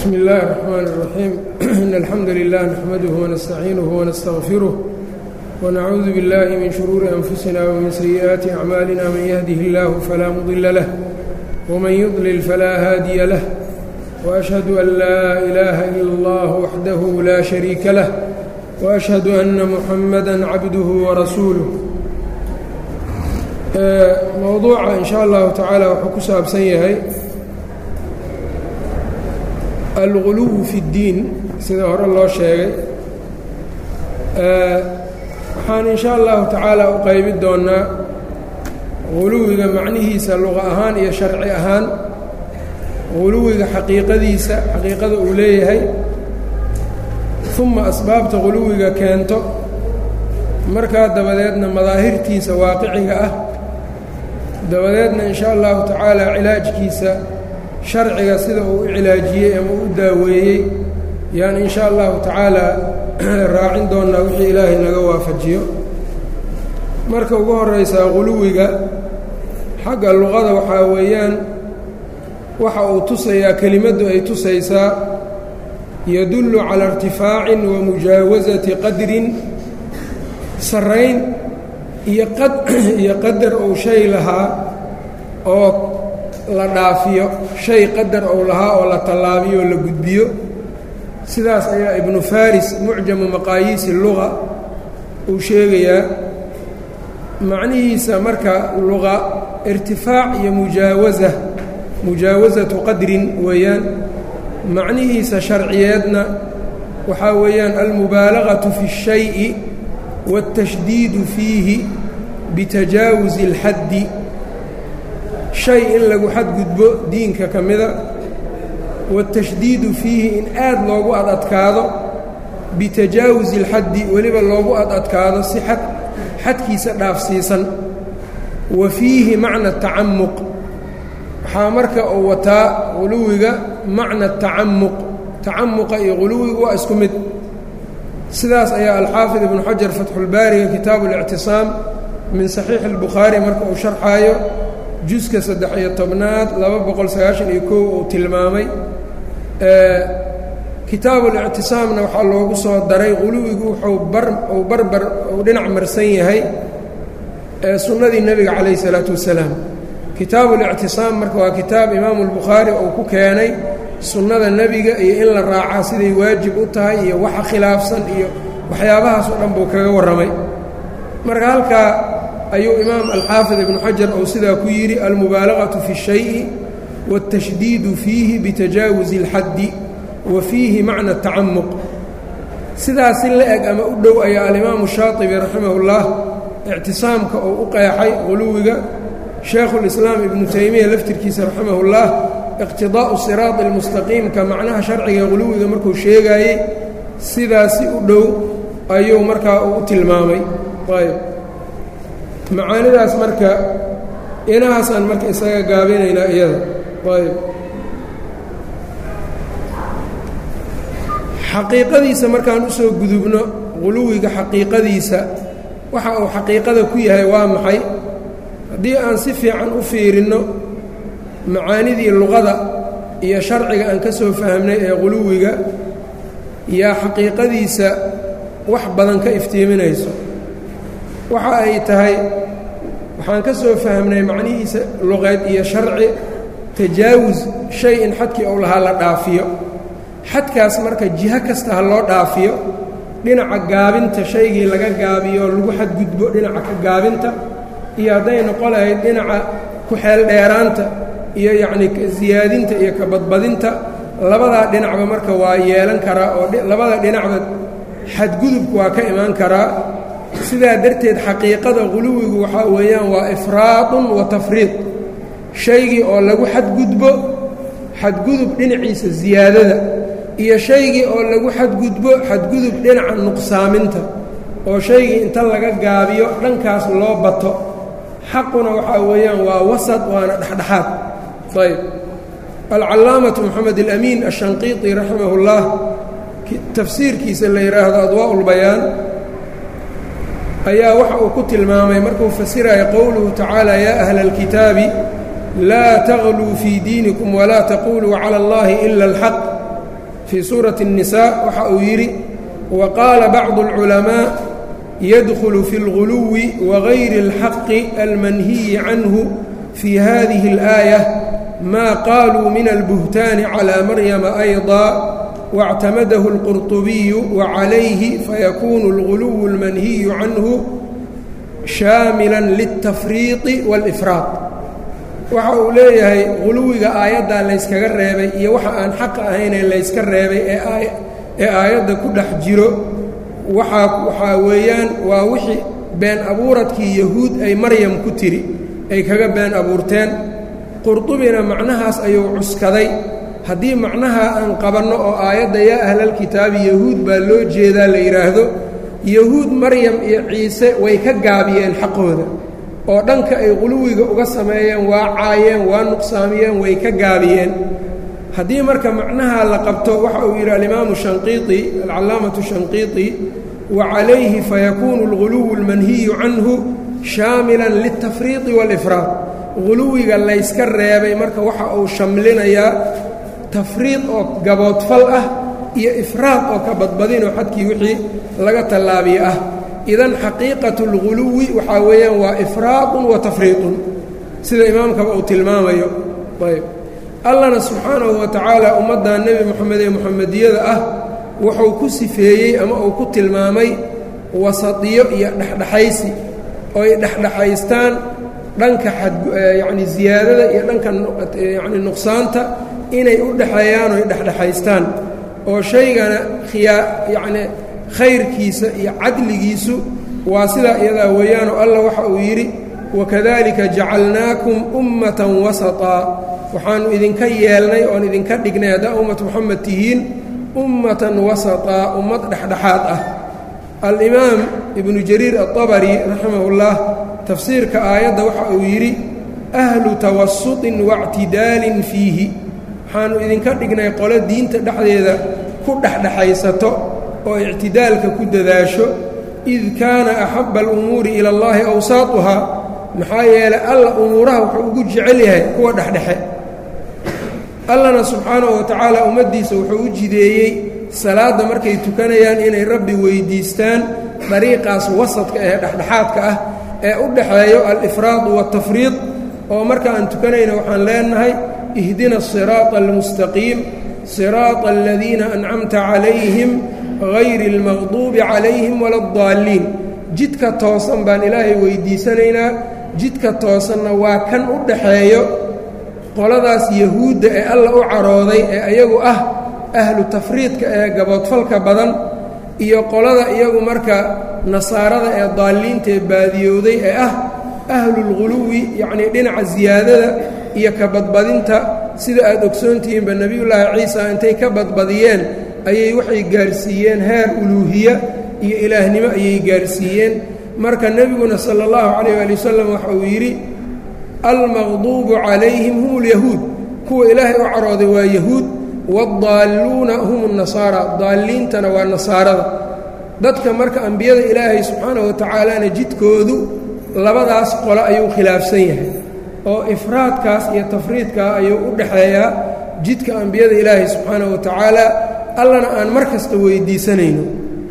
bsmi اllahi الرحmn الرaxيim in alxamdu lilah naxmaduه wanastaciinuه wanastغfiruh wnacuudu biاllahi min shuruuri anfusina wmin sayi'aati acmaalina man yahdih اllah falaa mudila lah wman yudlil falaa haadiya lah وأشhهadu an laa إilaaha ilا اllah waxdahu la shariika lah وأشhهadu أna muxamada cabduh warasuuluh mowduuca in sha allahu tacaala wuxuu ku saabsan yahay alguluw fi اddiin sida hore loo sheegay waxaan in sha allahu tacaala u qaybi doonnaa guluwiga macnihiisa luqa ahaan iyo sharci ahaan guluwiga xaqiiqadiisa xaqiiqada uu leeyahay uma asbaabta guluwiga keento markaa dabadeedna madaahirtiisa waaqiciga ah dabadeedna in sha allahu tacaala cilaajkiisa sharciga sida uu u cilaajiyey ama u daaweeyey yaan in sha allahu tacaala raacin doonnaa wixii ilaahay naga waafajiyo marka ugu horeysaa guluwiga xagga luqada waxaa weeyaan waxa uu tusayaa kelimaddu ay tusaysaa yadullu calaa irtifaacin wa mujaawasati qadrin sarrayn iyo qad iyo qadar ou shay lahaa oo la dhaafiyo shay qadar ou lahaa oo la tallaabiyo oo la gudbiyo sidaas ayaa ibnu faris mucjamu maqaayiisi luga uu sheegayaa macnihiisa marka luqa irtifaac iyo mujaawasa mujaawasatu qadrin weeyaan macnihiisa sharciyeedna waxaa weeyaan almubaalagatu fi اshayi waاtashdiidu fiihi bitajaawusi اlxaddi shay in lagu xadgudbo diinka ka mida waاtashdiidu fiihi in aad loogu ad adkaado bitajaawusi اlxaddi weliba loogu ad adkaado si xad xadkiisa dhaafsiisan wa fiihi macna tacamuq waxaa marka uu wataa guluwiga macna tacamuq tacamuqa iyo guluwiga waa isku mid sidaas ayaa alxaafid ibnu xajar fatxulbaariga kitaabu اlictisaam min saxiixi اlbukhaari marka uu sharxaayo juska saddex-iyo tobnaad laba boqol sagaashan iyo kow uu tilmaamay kitaabu اlictisaamna waxaa loogu soo daray guluwigu wuxuu bar uu barbar uu dhinac marsan yahay sunnadii nebiga calayh الsalaatu wasalaam kitaabu اlictisaam marka waa kitaab imaamu اlbukhaari uu ku keenay sunnada nebiga iyo in la raacaa siday waajib u tahay iyo waxa khilaafsan iyo waxyaabahaas oo dhan buu kaga warramay marka halkaa ayuu imaam alxaafid ibnu xajar uu sidaa ku yidhi almubaalagaةu fi الshayءi wالtashdiidu fiihi bitajaawusi اlxaddi wa fiihi macna tacamuq sidaas si la eg ama u dhow ayaa alimaamu shaatibi raximah اllah ictisaamka uu u qeexay guluwiga shaekhulislaam ibnu taymiya laftirkiisa raximah اllah iqtidaa'u siraadi اlmustaqiimka macnaha sharciga guluwiga markuu sheegaayey sidaasi u dhow ayuu markaa uu u tilmaamay ayb macaanidaas marka inahaasaan marka isaga gaabinaynaa iyada ayb xaqiiqadiisa markaan usoo gudubno guluwiga xaqiiqadiisa waxa uu xaqiiqada ku yahay waa maxay haddii aan si fiican u fiirinno macaanidii luqada iyo sharciga aan ka soo fahmnay ee guluwiga yaa xaqiiqadiisa wax badan ka iftiiminayso waxa ay tahay waxaan ka soo fahmnay macnihiisa luqeed iyo sharci tajaawus shay in xadkii ou lahaa la dhaafiyo xadkaas marka jiho kasta ha loo dhaafiyo dhinaca gaabinta shaygii laga gaabiyo lagu xadgudbo dhinaca ka gaabinta iyo hadday noqon lahayd dhinaca ku-xeel dheeraanta iyo yacnii siyaadinta iyo ka badbadinta labadaa dhinacba marka waa yeelan karaa oo labada dhinacba xadgudubku waa ka imaan karaa sidaa darteed xaqiiqada guluwigu waxaa weeyaan waa ifraadun wa tafriid shaygii oo lagu xadgudbo xadgudub dhinaciisa siyaadada iyo shaygii oo lagu xadgudbo xadgudub dhinaca nuqsaaminta oo shaygii inta laga gaabiyo dhankaas loo bato xaquna waxaa weeyaan waa wasad waana dhexdhexaad ayb alcallaamatu moxamed alamiin ashanqiiti raximah اllah tafsiirkiisa la yidhaahdo adwaa ulbayaan ayaa waxa uu ku tilmaamay markuu fasiraya qowluhu tacaala yaa ahla اlkitaabi laa tagluu fii diinikum walaa taquluu cala اllahi ila اlxaq fii suurati الnisaa waxa uu yidhi wa qaala bacdu اlculamaa yadkhulu fi اlguluwi wagayri اlxaqi almanhiyi canhu fii hadihi اlآaية ma qaluu min albuhtaani calى maryama ayضا واctamadahu الqurطubiyu وcalayhi fayakunu اlguluw اlmanhiyu canhu shaamila lلtafriiطi wاlإfraaط waxa uu leeyahay guluwiga aayaddaa layskaga reebay iyo waxa aan xaqa ahaynee layska reebay ee aayadda ku dhex jiro waxaa waxaa weeyaan waa wixii been abuuradkii yahuud ay maryam ku tiri ay kaga been abuurteen qurdubina macnahaas ayuu cuskaday haddii macnaha aan qabanno oo aayadda yaa ahlalkitaabi yahuud baa loo jeedaa la yidhaahdo yahuud maryam iyo ciise way ka gaabiyeen xaqooda oo dhanka ay quluwiga uga sameeyeen waa caayeen waa nuqsaamiyeen way ka gaabiyeen haddii marka macnaha la qabto waxa uu yidhi alimaamu shanqiiti alcallaamatu shanqiiti wa calayhi fayakuunu alguluwu almanhiyu canhu shaamilan liltafriiqi waalifraad guluwiga layska reebay marka waxa uu shamlinayaa tafriid oo gaboodfal ah iyo ifraad oo ka badbadinoo xadkii wixii laga tallaabiye ah idan xaqiiqatu اlguluwi waxaa weeyaan waa ifraadun wa tafriiqun sida imaamkaba uu tilmaamayo ayb allana subxaanahu wa tacaala ummadda nebi moxamed ee muxamediyada ah wuxuu ku sifeeyey ama uu ku tilmaamay wasadiyo iyo dhexdhexaysi oo ay dhexdhexaystaan dhanka ayacni ziyaadada iyo dhanka yacni nuqsaanta inay u dhexeeyaan oy dhexdhexaystaan oo shaygana khiyaa yacni khayrkiisa iyo cadligiisu waa sidaa iyadaa weeyaanoo allah waxa uu yidhi wakadalika jacalnaakum ummatan wasaطaa waxaannu idinka yeelnay oon idinka dhignay haddaa ummat moxamed tihiin ummatan wasaطaa ummad dhexdhexaad ah alimaam ibnu jariir aلطabari raximahullah tafsiirka aayadda waxa uu yidhi ahlu tawasuطin waاctidaalin fiihi waxaannu idinka dhignay qolo diinta dhexdeeda ku dhexdhexaysato oo ictidaalka ku dadaasho id kaana axabba alumuuri ila اllahi awsaatuhaa maxaa yeelay alla umuuraha wuxuu ugu jecel yahay kuwa dhexdhexe allana subxaanahu wa tacaala ummaddiisa wuxuu u jideeyey salaadda markay tukanayaan inay rabbi weyddiistaan dariiqaas wasadka ee dhexdhexaadka ah ee u dhaxeeyo alifraad waatafriid oo marka aan tukanayna waxaan leenahay ihdina asiraaطa almustaqiim siraaطa aladiina ancamta calayhim hayri اlmaqduubi calayhim wala اdaalliin jidka toosan baan ilaahay weyddiisanaynaa jidka toosanna waa kan u dhaxeeyo qoladaas yahuudda ee alla u carooday ee iyagu ah ahlu tafriidka ee gaboodfalka badan iyo qolada iyagu marka nasaarada ee daalliinta ee baadiyowday ee ah ahlulghuluwi yacnii dhinaca siyaadada iyo ka badbadinta sida aad ogsoontihiinba nebiyullaahi ciisa intay ka badbadiyeen ayay waxay gaarsiiyeen heer uluuhiya iyo ilaahnimo ayay gaarsiiyeen marka nebiguna sala allahu calayh waali wasalam waxa uu yidhi almaqduubu calayhim hum ulyahuud kuwa ilaahay u carooday waa yahuud waaldaalluuna hum اnasaara daalliintana waa nasaarada dadka marka ambiyada ilaahay subxaanahu wa tacaalana jidkoodu labadaas qole ayuu khilaafsan yahay oo ifraadkaas iyo tafriidkaa ayuu u dhaxeeyaa jidka ambiyada ilaahay subxaanahu wa tacaala allana aan mar kasta weyddiisanayno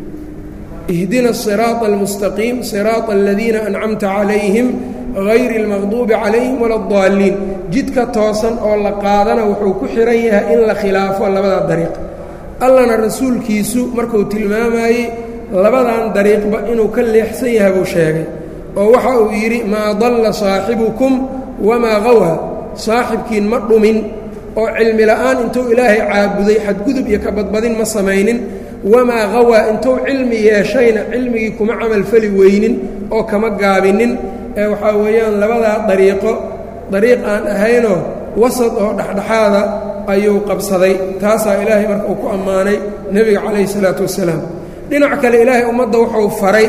ihdina asiraaطa almustaqiim siraaطa aladiina ancamta calayhim hayri اlmaqduubi calayhim wala اdaalliin jidka toosan oo la qaadana wuxuu ku xihan yahay in la khilaafo labadaa dariiq allana rasuulkiisu markuu tilmaamayey labadan dariiqba inuu ka leexsan yahay buu sheegay oo waxa uu yidhi maa dalla saaxibukum wamaa qawha saaxibkiin ma dhumin oo cilmi la'aan intuu ilaahay caabuday xadgudub iyo ka badbadin ma samaynin wamaa qawaa intuu cilmi yeeshayna cilmigii kuma camalfali weynin oo kama gaabinin ee waxaa weeyaan labadaa dariiqo dariiq aan ahaynoo wasad oo dhexdhexaada ayuu qabsaday taasaa ilaahay marka uu ku ammaanay nebiga calayhi salaatu wassalaam dhinac kale ilaahay ummadda wuxuu faray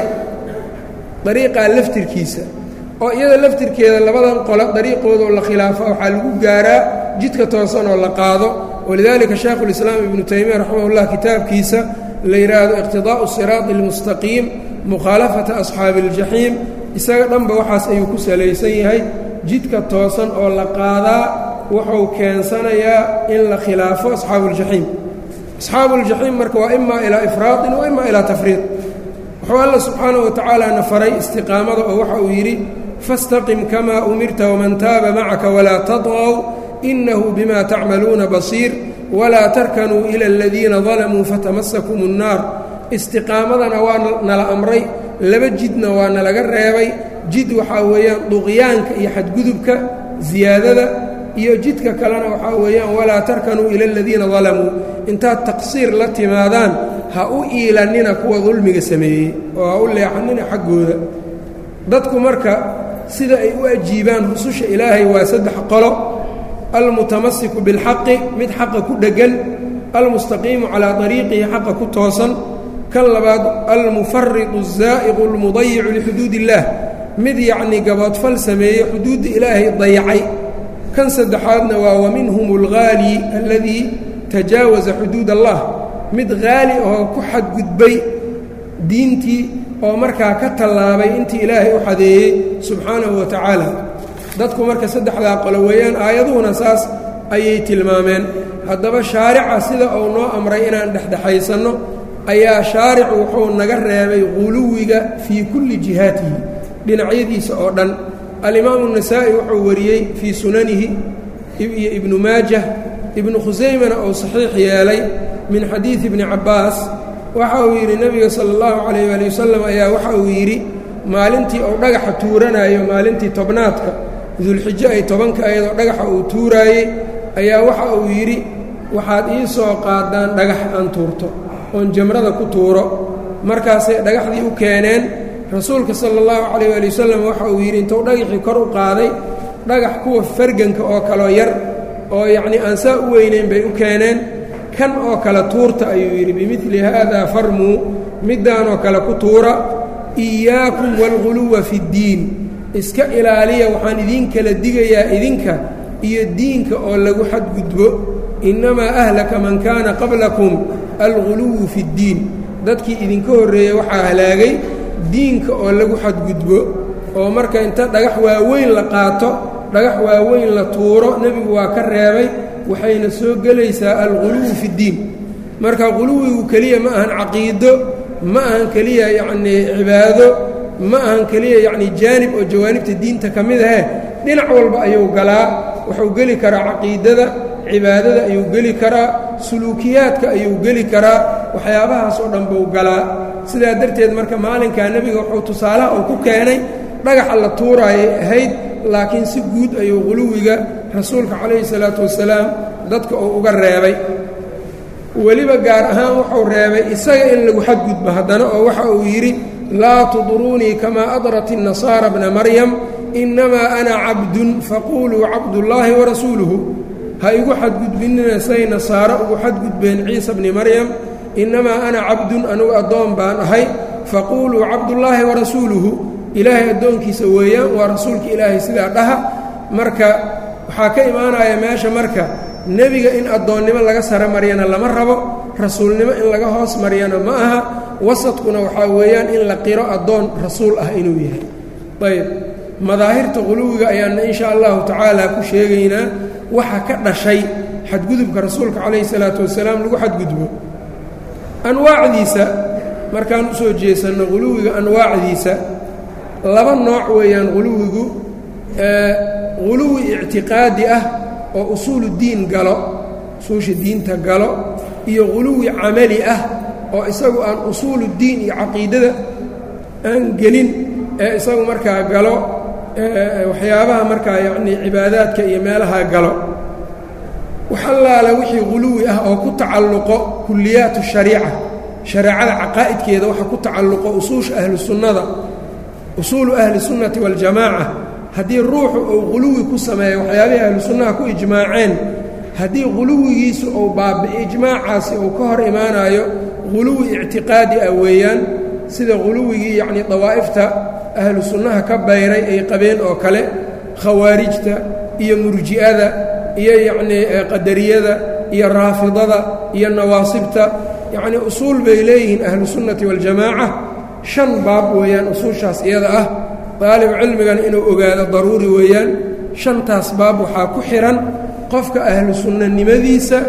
dariiqaa laftirkiisa oo iyada laftirkeeda labadan qole dariiqoodaoo la khilaafa waxaa lagu gaaraa jidka toosan oo la qaado walidaalika shaekhulislaam ibnu taymiya raximahullah kitaabkiisa la yidhaahdo iqtidaa'u siraati almustaqiim mukhaalafata asxaabi aljaxiim isaga dhanba waxaas ayuu ku salaysan yahay jidka toosan oo la qaadaa wuxuu keensanayaa in la khilaafo asxaabuuljaxiim asxaabu اljaxiim marka waa ima ilaa ifraaطin wa ima ilaa tafriiط wuxuu alla subxaanaه wa tacaala na faray istiqaamada oo waxa uu yidhi faاstaqim kama umirta wman taaba macaka walaa taطغw inahu bima tacmaluuna basiir walaa tarkanuu ila aladiina dalamuu fatamasakum الnaar istiqaamadana waa nala amray laba jidna waa nalaga reebay jid waxaa weeyaan duqyaanka iyo xadgudubka ziyaadada iyo jidka kalena waxaa weeyaan walaa tarkanuu ila aladiina dalamuu intaad taqsiir la timaadaan ha u iilannina kuwa dulmiga sameeyey oo ha u leexannina xaggooda dadku marka sida ay u ajiibaan rususha ilaahay waa saddex qolo almutamasiku bilxaqi mid xaqa ku dheggan almustaqiimu calaa ariiqihi xaqa ku toosan kan labaad almufaridu الzaa'iqu اlmudayicu lixuduud اllaah mid yacnii gaboodfal sameeye xuduudda ilaahay dayacay kan saddexaadna waa waminhum اlghaali aladii tajaawaza xuduud allah mid haali oo ku xadgudbay diintii oo markaa ka tallaabay intii ilaahay u xadeeyey subxaanahu wa tacaala dadku marka saddexdaa qolo weeyaan aayaduhuna saas ayay tilmaameen haddaba shaarica sida uu noo amray inaan dhexdhexaysanno ayaa shaaricu wuxuu naga reebay quluwiga fii kulli jihaatihi dhinacyadiisa oo dhan alimaamu النasaa'i wuxuu wariyey fii sunanihi iyo ibnu maajah ibnu khusaymana uu saxiix yeelay min xadiidi ibni cabbaas waxa uu yidhi nebiga sala اllahu calayh waali wasalam ayaa waxa uu yidhi maalintii uu dhagaxa tuuranayo maalintii tobnaadka dulxijo ay tobanka ayadoo dhagaxa uu tuuraayey ayaa waxa uu yidhi waxaad ii soo qaadaan dhagax aan tuurto oon jamrada ku tuuro markaasay dhagaxdii u keeneen rasuulka sala allahu calayh waali wasalam waxa uu yidhi intuu dhagaxii kor u qaaday dhagax kuwa farganka oo kaloo yar oo yacnii aan saa u weynayn bay u keeneen kan oo kale tuurta ayuu yidhi bimidli haadaa farmuu middaanoo kale ku tuura iyaakum waalguluwa fi ddiin iska ilaaliya waxaan idiin kala digayaa idinka iyo diinka oo lagu xadgudbo innamaa ahlaka man kaana qablakum alguluwu fi ddiin dadkii idinka horreeyey waxaa halaagay diinka oo lagu xadgudbo oo marka inta dhagax waaweyn la qaato dhagax waaweyn la tuuro nebigu waa ka reebay waxayna soo gelaysaa alguluwu fi ddiin marka quluwigu keliya ma ahan caqiido ma ahan keliya yacnii cibaado ma ahan keliya yacnii jaanib oo jawaanibta diinta ka mid ahe dhinac walba ayuu galaa wuxuu geli karaa caqiidada cibaadada ayuu geli karaa suluukiyaadka ayuu geli karaa waxyaabahaas oo dhan buu galaa sidaa darteed marka maalinkaa nebiga wuxuu tusaalaha uu ku keenay dhagaxa la tuuraayay ahayd laakiin si guud ayuu quluwiga rasuulka calayhi salaatu wasalaam dadka uu uga reebay weliba gaar ahaan wuxuu reebay isaga in lagu xadgudbo haddana oo waxa uu yidhi laa tudruunii kamaa adrat الnasaara bna maryam innamaa ana cabdun faquuluu cabdullaahi warasuuluhu ha igu xadgudbinina say nasaaro ugu xadgudbeen ciisa bni maryam innamaa ana cabdun anugu addoon baan ahay faquuluu cabdullaahi warasuuluhu ilaahay addoonkiisa weeyaan waa rasuulka ilaahay sidaa dhaha marka waxaa ka imaanaya meesha marka nebiga in addoonnimo laga sara maryana lama rabo rasuulnimo in laga hoos maryana ma aha wasadkuna waxaa weeyaan in la qiro addoon rasuul ah inuu yahay ayb madaahirta quluwiga ayaana insha allahu tacaala ku sheegaynaa waxa ka dhashay xadgudubka rasuulka calayhi salaatu wasalaam lagu xadgudbo anwaacdiisa markaan u soo jeesanno quluwiga anwaacdiisa laba nooc weeyaan quluwigu quluwi ictiqaadi ah oo usuulu diin galo usuusha diinta galo iyo quluwi camali ah oo isagu aan usuulu diin iyo caqiidada aan gelin ee isagu markaa galo waxyaabaha markaa yacnii cibaadaadka iyo meelaha galo wax allaala wixii quluwi ah oo ku tacalluqo kuliyaat shariica shareecada caqaa'idkeeda waxa ku tacalluqo usuusha ahlu sunnada usuulu ahli sunnati waljamaaca haddii ruuxu uu quluwi ku sameeyo waxyaabihii ahlu sunnaha ku ijmaaceen haddii quluwigiisu uu baabi'i ijmaacaasi uu ka hor imaanayo quluwi ictiqaadi ah weeyaan sida quluwigii yacnii dawaa'ifta ahlu sunnaha ka bayray ay qabeen oo kale khawaarijta iyo murji'ada iyo yacnii qadariyada iyo raafidada iyo nawaasibta yacnii usuul bay leeyihiin ahlu sunnati waljamaaca shan baab weeyaan usuushaas iyada ah daalibu cilmigana inuu ogaado daruuri weeyaan shantaas baab waxaa ku xidhan qofka ahlu sunnanimadiisa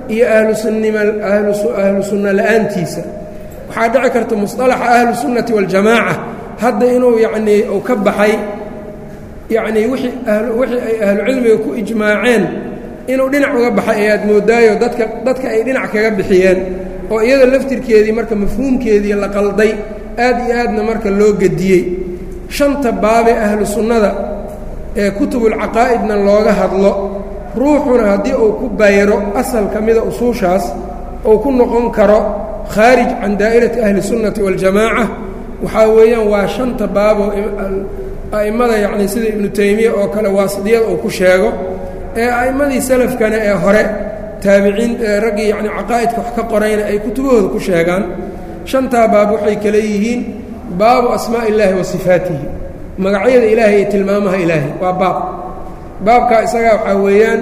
iyo ahlusunnima ahlu sunna la-aantiisa waxaa dhici karta musطalaxa ahlu sunnati waاljamaaca hadda inuu yacnii uu ka baxay yacnii wixii wixii ay ahlucilmiga ku ijmaaceen inuu dhinac uga baxay ayaad moodaayo dadka dadka ay dhinac kaga bixiyeen oo iyada laftirkeedii marka mafhuumkeedii la qalday aad iyo aadna marka loo gediyey shanta baabee ahlu sunnada ee kutubulcaqaa'idna looga hadlo ruuxuna haddii uu ku bayro asal ka mida usuushaas uu ku noqon karo khaarij can daa'irati ahli sunnati waاljamaaca waxaa weeyaan waa shanta baaboo a'immada yacnii sida ibnu taymiya oo kale waasidiyada uu ku sheego ee a'immadii salafkana ee hore taabiciin raggii yacni caqaa'idka wax ka qorayna ay kutubahooda ku sheegaan shantaa baab waxay kale yihiin baabu asmaa'i illaahi wa sifaatihi magacyada ilaahay iyo tilmaamaha ilaahay waa baab baabkaa isagaa waxaa weeyaan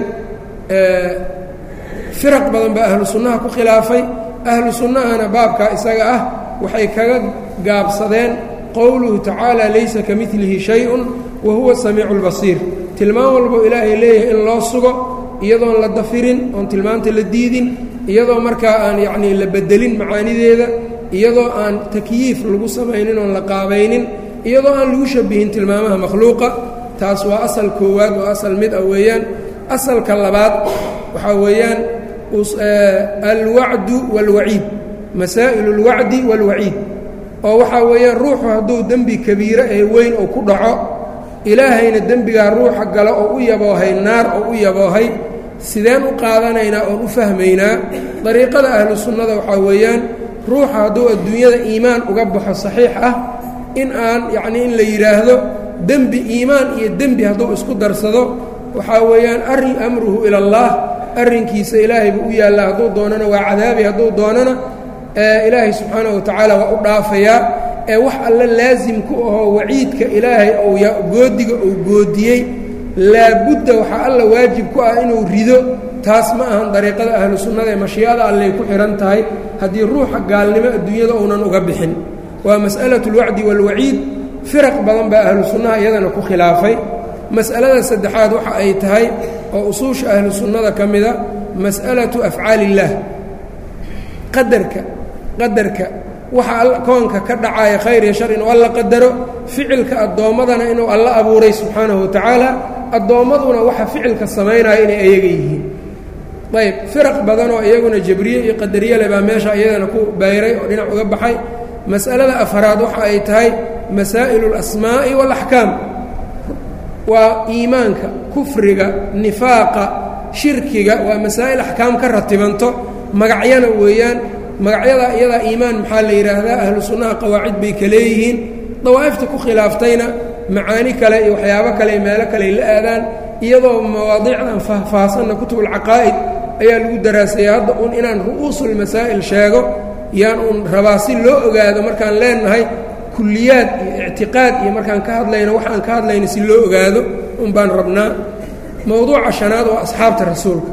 firaq badan baa ahlu sunnaha ku khilaafay ahlu sunnahana baabkaa isaga ah waxay kaga gaabsadeen qowluhu tacaala laysa ka milihi shay-un wa huwa samiicu اlbasiir tilmaam walbo ilaahay leeyahay in loo sugo iyadoon la dafirin oon tilmaamta la diidin iyadoo markaa aan yacnii la bedelin macaanideeda iyadoo aan takyiif lagu samaynin oon la qaabaynin iyadoo aan lagu shabihin tilmaamaha makhluuqa taas waa asal koowaad oo asal mid ah weeyaan asalka labaad waxaa weeyaan alwacdu wاlwaciid masaa'il اlwacdi wاlwaciid oo waxaa weeyaan ruuxu hadduu dembi kabiire ee weyn uu ku dhaco ilaahayna dembigaa ruuxa gala oo u yaboohay naar oo u yaboohay sideen u qaadanaynaa oon u fahmaynaa dariiqada ahlu sunnada waxaa weeyaan ruuxa hadduu adduunyada iimaan uga baxo saxiix ah in aan yacnii in la yidhaahdo dembi iimaan iyo dembi hadduu isku darsado waxaa weeyaan arrin amruhu ila allah arrinkiisa ilaahay buu u yaallaa hadduu doonana waa cadaabi hadduu doonana ilaahay subxaana wa tacaala waa u dhaafayaa ee wax alle laasim ku ahoo waciidka ilaahay ou goodiga uu goodiyey laabudda waxaa alla waajib ku ah inuu rido taas ma ahan dariiqada ahlu sunnada ee mashiicada allay ku xidhan tahay haddii ruuxa gaalnimo adduunyada uunan uga bixin waa mas'alatu اlwacdi wاlwaciid firaq badan baa ahlu sunnaha iyadana ku khilaafay mas'alada saddexaad waxa ay tahay oo usuusha ahlu sunnada ka mida mas'alatu afcaali illaah qadarka qadarka waxa koonka ka dhacaya khayr iyo shar inuu alla qadaro ficilka addoommadana inuu alla abuuray subxaanahu wa tacaala addoommaduna waxa ficilka samaynaya inay ayaga yihiin ayb firaq badanoo iyaguna jabriye iyo qadariyale baa meesha iyadana ku bayray oo dhinac uga baxay mas'alada afaraad waxa ay tahay masaa'ilu اlasmaa'i waalaxkaam waa iimaanka kufriga nifaaqa shirkiga waa masaa'il axkaam ka ratibanto magacyana weeyaan magacyada iyadaa iimaan maxaa la yidhaahdaa ahlu sunnaha qawaacid bay ka leeyihiin dawaa'ifta ku khilaaftayna macaani kale iyo waxyaabo kale iyo meelo kale la aadaan iyadoo mawaadiicdan faahfaahsanna kutubulcaqaa'id ayaa lagu daraasaya hadda uun inaan ru'uusulmasaa'il sheego yaan uun rabaa si loo ogaado markaan leenahay kulliyaad iyo ictiqaad iyo markaan ka hadlayno waxaan ka hadlayna si loo ogaado un baan rabnaa mowduuca shanaad waa asxaabta rasuulka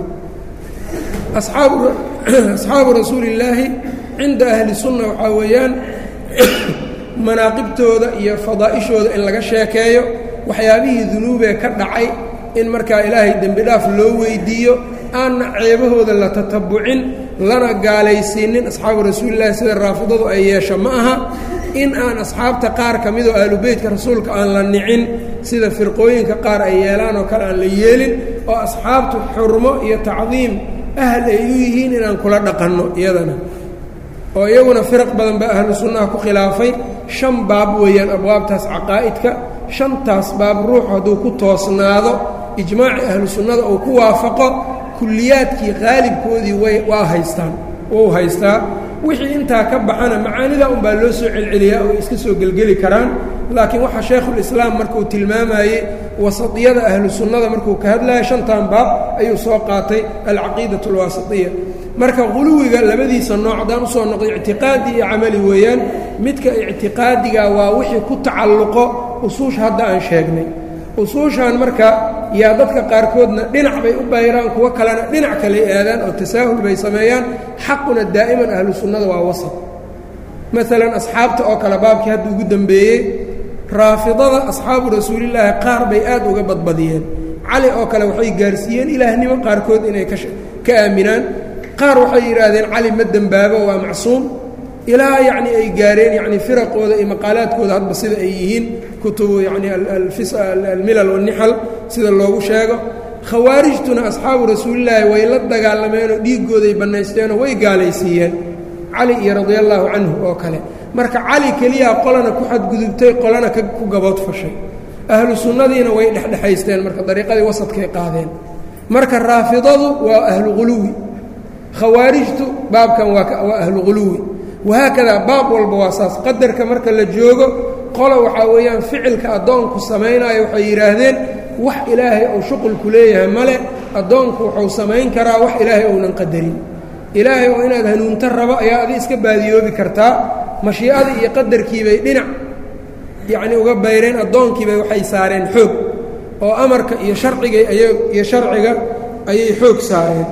asxaabu rasuuli illaahi cinda ahli sunna waxaa weeyaan manaaqibtooda iyo fadaa'ishooda in laga sheekeeyo waxyaabihii dunuubee ka dhacay in markaa ilaahay dembi dhaaf loo weydiiyo aanna ceebahooda la tatabucin lana gaalaysiinin asxaabu rasuulillahi sida raafidadu ay yeesho ma aha in aan asxaabta qaar ka midoo aalubeytka rasuulka aan la nicin sida firqooyinka qaar ay yeelaan oo kale aan la yeelin oo asxaabtu xurmo iyo tacdiim ahl ay u yihiin inaan kula dhaqanno iyadana oo iyaguna firaq badan baa ahlu sunnaha ku khilaafay shan baab weeyaan abwaabtaas caqaa'idka shantaas baab ruuxu hadduu ku toosnaado ijmaaci ahlu sunnada uu ku waafaqo kulliyaadkii qaalibkoodii way waa haystaan wou haystaa wixii intaa ka baxana macaanida unbaa loo soo celceliyaa oo iska soo gelgeli karaan laakiin waxaa shaykhulislaam markuu tilmaamayey wasatiyada ahlu sunnada markuu ka hadlaya shantan baab ayuu soo qaatay alcaqiidat alwaasitiya marka quluwiga labadiisa nooc haddaan usoo noqday ictiqaadi iyo camali weeyaan midka ictiqaadiga waa wixii ku tacalluqo usuusha hadda aan sheegnay usuushan marka yaa dadka qaarkoodna dhinac bay u bayraan kuwo kalena dhinac kale aadaan oo tasaahul bay sameeyaan xaquna daa'iman ahlu sunnada waa wasat maalan asxaabta oo kale baabkii hadda ugu dembeeyey raafidada asxaabu rasuulillaahi qaar bay aad uga badbadiyeen cali oo kale waxay gaarsiiyeen ilaahnimo qaarkood inay ka aaminaan qaar waxay yidhaahdeen cali ma dembaabo waa macsuum ilaa yacni ay gaareen yacni firaqooda iyo maqaalaadkooda hadba sida ay yihiin kutubu yacni almilal wannixal sida loogu sheego khawaarijtuna asxaabu rasuulillaahi way la dagaalameenoo dhiiggooday bannaysteenoo way gaalaysiiyeen cali iyo radia allaahu canhu oo kale marka cali keliyaa qolana ku xadgudubtay qolana ku gaboodfashay ahlu sunnadiina way dhexdhexaysteen marka dariiqadii wasadkay qaadeen marka raafidadu waa ahlu quluwi khawaarijtu baabkan waa ahlu quluwi wahaakadaa baab walba waa saas qadarka marka la joogo qola waxaa weeyaan ficilka addoonku samaynayo waxay yidhaahdeen wax ilaahay uu shuqulku leeyahay male addoonku wuxuu samayn karaa wax ilaahay ounan qadarin ilaahay oo inaad hanuunto rabo ayaa adi iska baadiyoobi kartaa mashiicadii iyo qadarkiibay dhinac yacnii uga bayreen addoonkiibay waxay saareen xoog oo amarka iyo sharciga iyo sharciga ayay xoog saareen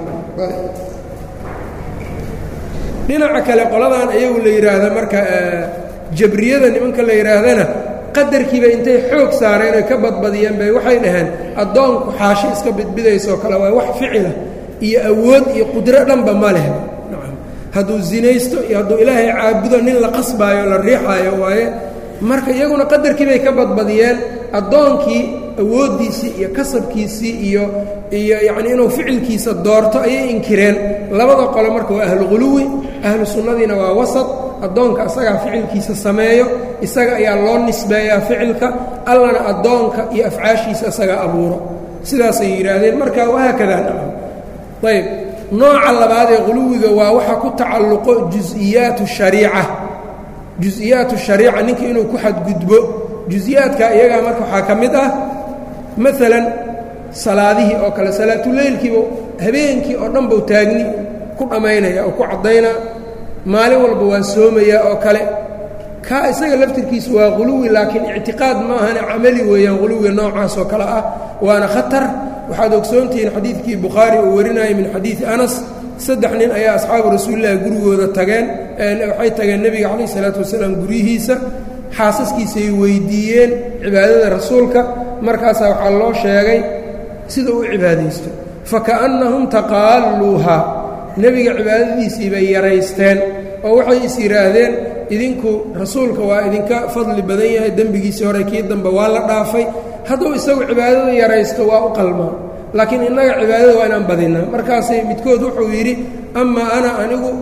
dhinaca kale qoladan ayagu la yidhaahda marka jabriyada nimanka la yidhaahdana qadarkiiba intay xoog saareen oy ka badbadiyeen bay waxay dhaheen addoonku xaashi iska bidbidaysoo kale waa wax ficila iyo awood iyo qudro dhanba ma leh nacam hadduu zinaysto iyo hadduu ilaahay caabudo nin la qasbaayo la riixaayo waaye marka iyaguna qadarkii bay ka badbadiyeen addoonkii awooddiisii iyo kasabkiisii iyo iyo yacnii inuu ficilkiisa doorto ayay inkireen labada qole marka waa ahlu quluwi ahlu sunnadiina waa wasad addoonka isagaa ficilkiisa sameeyo isaga ayaa loo nisbeeyaa ficilka allana addoonka iyo afcaashiisa isagaa abuuro sidaasay yidhaahdeen marka wahaakadaa nacam ayb nooca labaad ee quluwiga waa waxa ku tacalluqo jusiyaatu shariica jusiyaatu shariica ninka inuu ku xadgudbo jusiyaadka iyagaa marka waxaa ka mid ah maalan salaadihii oo kale salaatuleylkiiba habeenkii oo dhan bau taagni ku dhammaynaya oo ku caddaynaa maalin walba waa soomayaa oo kale kaa isaga laftirkiisu waa quluwi laakiin ictiqaad ma ahane camali weeyaan quluwiga noocaas oo kale ah waana khatar waxaad ogsoontihiin xadiidkii bukhaari uu warinayay min xadiidi anas saddex nin ayaa asxaabu rasuulillahi gurigooda tageen waxay tageen nebiga calayh isalaatu wasalaam guryihiisa xaasaskiisay weydiiyeen cibaadada rasuulka markaasaa waxaa loo sheegay sida uu cibaadaysto faka'annahum taqaalluuhaa nebiga cibaadadiisii bay yaraysteen oo waxay is yidhaahdeen idinku rasuulka waa idinka fadli badan yahay dembigiisii hore kii dambe waa la dhaafay hadduu isagu cibaadada yaraysto waa u qalmaa laakiin innaga cibaadada waa inaan badinaa markaasay midkood wuxuu yidhi amaa ana anigu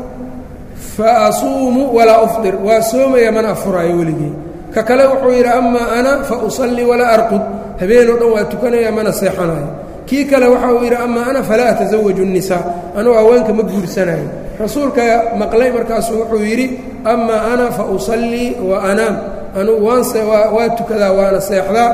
fa asuumu walaa ufdir waa soomaya mana afuraayo weligii ka kale wuxuu yidhi amaa ana fa usallii walaa arqud habeenoo dhan waa tukanaya mana seexanayo kii kale waxa uu yidhi amaa ana falaa atasawaju الnisaa anugu haweenka ma guursanayo rasuulka maqlay markaasuu wuxuu yidhi amaa ana fa usallii wa anaam anugu waanse waa tukadaa waana seexdaa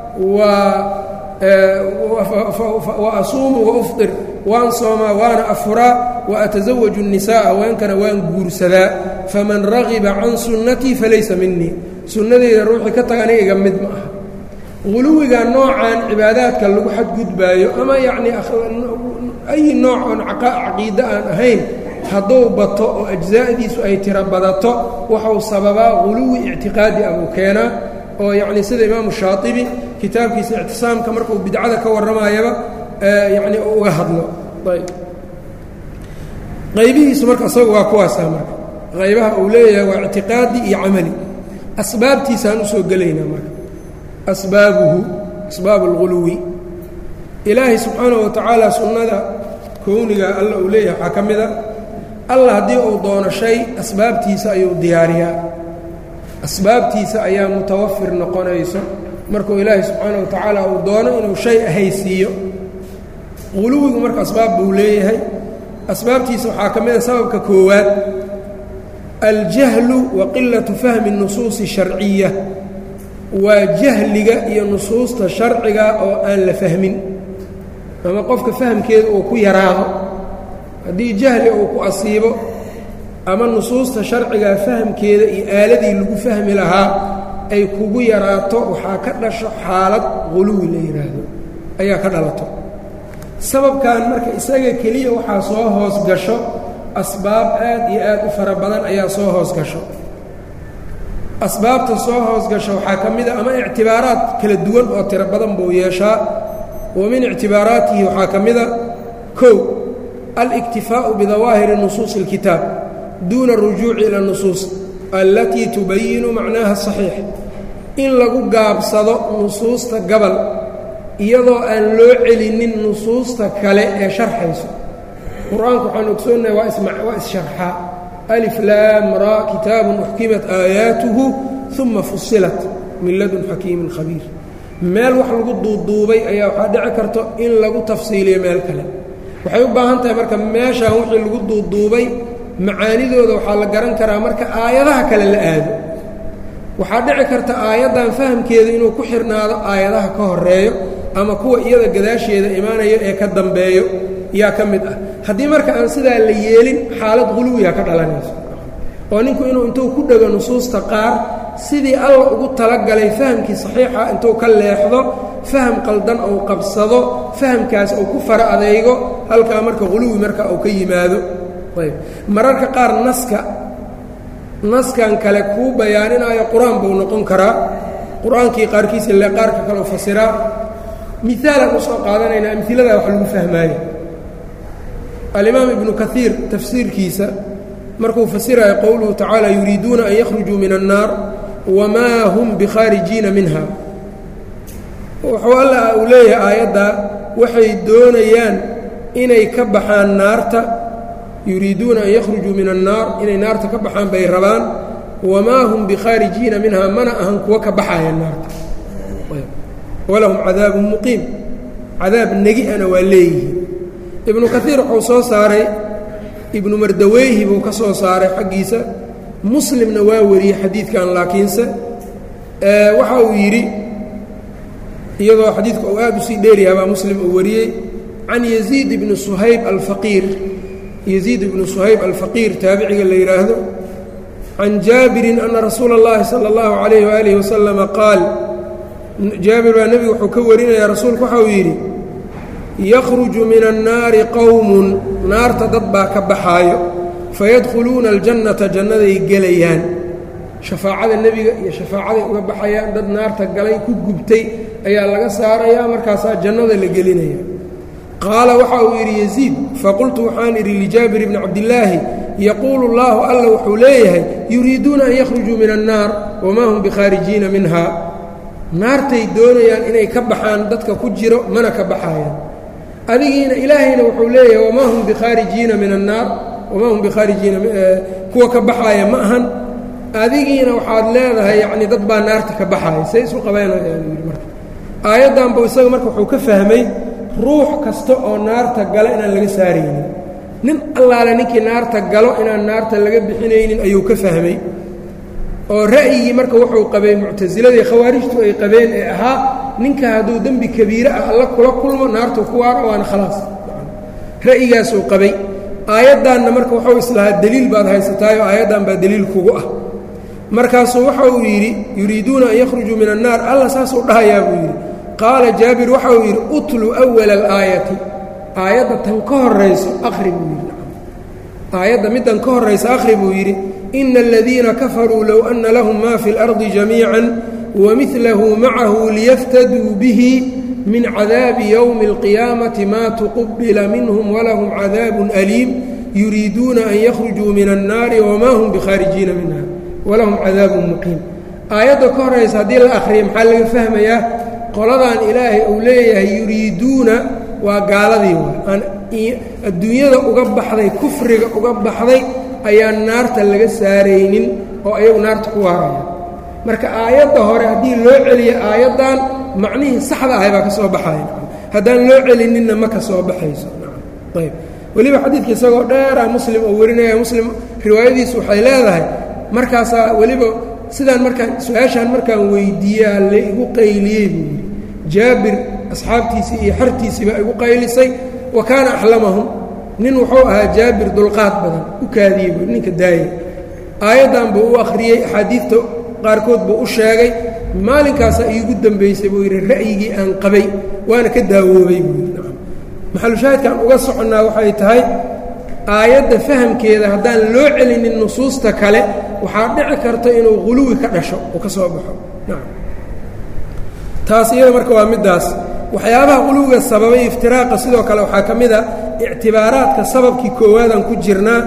wa asuumu waufdir waan soomaa waana afuraa wa atasawaju الnisaa haweenkana waan guursadaa faman ragiba can sunnatii falaysa minii sunnadeyda ruuxii ka taga aniga iga mid ma aha quluwiga noocan cibaadaadka lagu xadgudbaayo ama yacnii ayi nooc oon caqiide aan ahayn hadduu bato oo ajzaa'diisu ay tiro badato waxuu sababaa quluwi ictiqaadi ah uu keenaa oo yacnii sida imaamu shaatibi kitaabkiisa ictisaamka markuu bidcada ka warramayaba yacnii uu uga hadlo ayb qaybihiisu marka isagu waa kuwaasaa marka qaybaha uu leeyahay waa ictiqaadi iyo camali asbaabtiisaan usoo gelaynaa marka asbaabuhu asbaabu اlguluwi ilaahay subxaanaه wa tacaala sunnada kowniga alla uu leeyahay waxaa ka mid a alla haddii uu doono shay asbaabtiisa ayuu diyaariyaa asbaabtiisa ayaa mutawafir noqonayso markuu ilaahay subxaanaه wa tacaala uu doono inuu shay ahaysiiyo guluwigu marka asbaab buu leeyahay asbaabtiisa waxaa ka mid a sababka koowaad aljahlu wa qilaةu fahmi الnusuusi الsharciya waa jahliga iyo nusuusta sharciga oo aan la fahmin ama qofka fahamkeeda uu ku yaraado haddii jahli uu ku asiibo ama nusuusta sharcigaa fahamkeeda iyo aaladii lagu fahmi lahaa ay kugu yaraato waxaa ka dhasho xaalad quluwi la yidhaahdo ayaa ka dhalato sababkan marka isaga keliya waxaa soo hoos gasho asbaab aad iyo aad u fara badan ayaa soo hoos gasho asbaabta soo hoos gasho waxaa ka mid a ama ictibaaraad kala duwan oo tiro badan buu yeeshaa wa min ictibaaraatihi waxaa ka mid a kow aliktifaa'u bidawaahiri nusuusi اlkitaab duuna اrujuuci ila اnusuus allatii tubayinu macnaaha asaxiix in lagu gaabsado nusuusta gabal iyadoo aan loo celinin nusuusta kale ee sharxayso qur-aanku waxaan ogsoonnahay waa issharxaa alif laam raa kitaabun uxkimat aayaatuhu uma fusilat min ladun xakiimin khabiir meel wax lagu duuduubay ayaa waxaa dhici karto in lagu tafsiiliyo meel kale waxay u baahan tahay marka meeshaan wixii lagu duuduubay macaanidooda waxaa la garan karaa marka aayadaha kale la aado waxaa dhici karta aayaddan fahamkeedu inuu ku xirnaado aayadaha ka horeeyo ama kuwa iyada gadaasheeda imaanayo ee ka dambeeyo yaa ka mid ah haddii marka aan sidaa la yeelin xaalad quluwiya ka dhalanayso oo ninku inuu intuu ku dhego nusuusta qaar sidii alla ugu talagalay fahamkii saxiixa intuu ka leexdo faham qaldan ou qabsado fahamkaas uu ku fara adeygo halkaa marka quluwi marka uu ka yimaado ayb mararka qaar naska naskan kale kuu bayaaninaayo qur-aan buu noqon karaa qur-aankii qaarkiisa le qaarka kale u fasiraa miaalaan usoo qaadanaynaa amhiladaa wax lagu fahmaayo alimaam ibnu kaiir tafsiirkiisa markuu fasirayo qowluhu tacaala yuriiduuna an yakhrujuu min annaar wamaa hum bikhaarijiina minha wuxuu alla uu leeyahay aayaddaa waxay doonayaan inay ka baxaan naarta yuriiduuna an yakhrujuu min annaar inay naarta ka baxaan bay rabaan wamaa hum bikhaarijiina minha mana ahan kuwa ka baxaya naarta walahum cadaabun muqiim cadaab negi-ana waa leeyihiin ibnu kaiir wuxuu soo saaray ibnu mardaweyhi buu ka soo saaray xaggiisa muslimna waa wariyey xadiidkan laakiinse waxa uu yidhi iyadoo xadiidka uu aad usii dheeryaha baa muslim uu wariyey can yaziid ibni suhayb alfaqiir yaziid ibnu suhayb alfaqiir taabiciga la yidhaahdo can jaabirin ana rasuula اllahi salى اllahu عalayh waalih wasalama qaal jaabir baa nebigu wuxuu ka warinaya rasuulku waxa uu yidhi yakhruju min annaari qowmun naarta dad baa ka baxaayo fayadkhuluuna aljannata jannaday gelayaan shafaacada nebiga iyo shafaacaday uga baxayaan dad naarta galay ku gubtay ayaa laga saarayaa markaasaa jannada la gelinaya qaala waxa uu yidhi yaziid faqultu waxaan idhi lijaabir bni cabdillaahi yaquulu llaahu alla wuxuu leeyahay yuriiduuna an yakhrujuu min annaar wamaa hum bikhaarijiina minha naartay doonayaan inay ka baxaan dadka ku jiro mana ka baxaayaan adigiina ilaahayna wuxuu leeyahay wamaa hum bikhaarijiina min annaar wamaa hum bikhaarijiina kuwa ka baxaaya ma ahan adigiina waxaad leedahay yacni dad baa naarta ka baxaaya say isu qabaynayaan yidhi marka aayaddanbu isaga marka wuxuu ka fahmay ruux kasta oo naarta gala inaan laga saaraynin nin allaale ninkii naarta galo inaan naarta laga bixinaynin ayuu ka fahmay oo ra'yigii marka wuxuu qabay muctasiladii khawaarijtu ay qabeen ee ahaa ninka hadduu dembi kabiire ah alla kula kulmo naartu ku waara waana khalaas ra'yigaasuu qabay aayaddaanna marka wuxuu islahaa deliil baad haysataayoo aayaddan baa deliil kugu ah markaasuu waxa uu yidhi yuriiduuna an yakhrujuu min annaar alla saasuu dhahayaa buu yidhi qaala jaabir waxa uu yidhi utlu awala alaayati aayadda tan ka horayso akhri buu yidhi aayadda middan ka horraysa akhri buu yidhi ina aladiina kafaruu low anna lahum ma fi اlardi jamiica wamilahu macahu liyaftaduu bihi min cadaabi ywmi اlqiyaamati ma tuqubila minhum walahum cadaabun aliim yuriiduuna an yakhrujuu min annaari wma hum bikhaarijiina minha walahum cadaabun muqiim aayadda ka horraysa haddii la akhriya maxaa laga fahmayaa qoladan ilaahay uu leeyahay yuriiduuna waa gaaladii waa adduunyada uga baxday kufriga uga baxday ayaan naarta laga saaraynin oo ayagu naarta ku waaraya marka aayadda hore haddii loo celiyo aayaddan macnihii saxda ahay baa ka soo baxaya haddaan loo celininna ma ka soo baxayso ayb weliba xadiidka isagoo dheera muslim oo warinaya muslim riwaayadiisu waxay leedahay markaasaa weliba sidaan markaan su-aashaan markaan weydiiyaa la igu qayliyey buu yidhi jaabir asxaabtiisii iyo xartiisii baa igu qaylisay wa kaana axlamahum nin wuxuu ahaa jaabir dulqaad badan u kaadiyey buu ninka daayay aayaddan buu u akhriyey axaadiidta qaarkood buu u sheegay maalinkaasaa iigu dambaysay buu yidhi ra'yigii aan qabay waana ka daawoobay buu yidhi maxalushaahidkaan uga soconnaa waxay tahay aayadda fahamkeeda haddaan loo celinin nusuusta kale waxaa dhici karta inuu quluwi ka dhasho oo ka soo baxo taas iyada marka waa middaas waxyaabaha quluwiga sababay iftiraaqa sidoo kale waxaa ka mid a ictibaaraadka sababkii koowaadaan ku jirnaa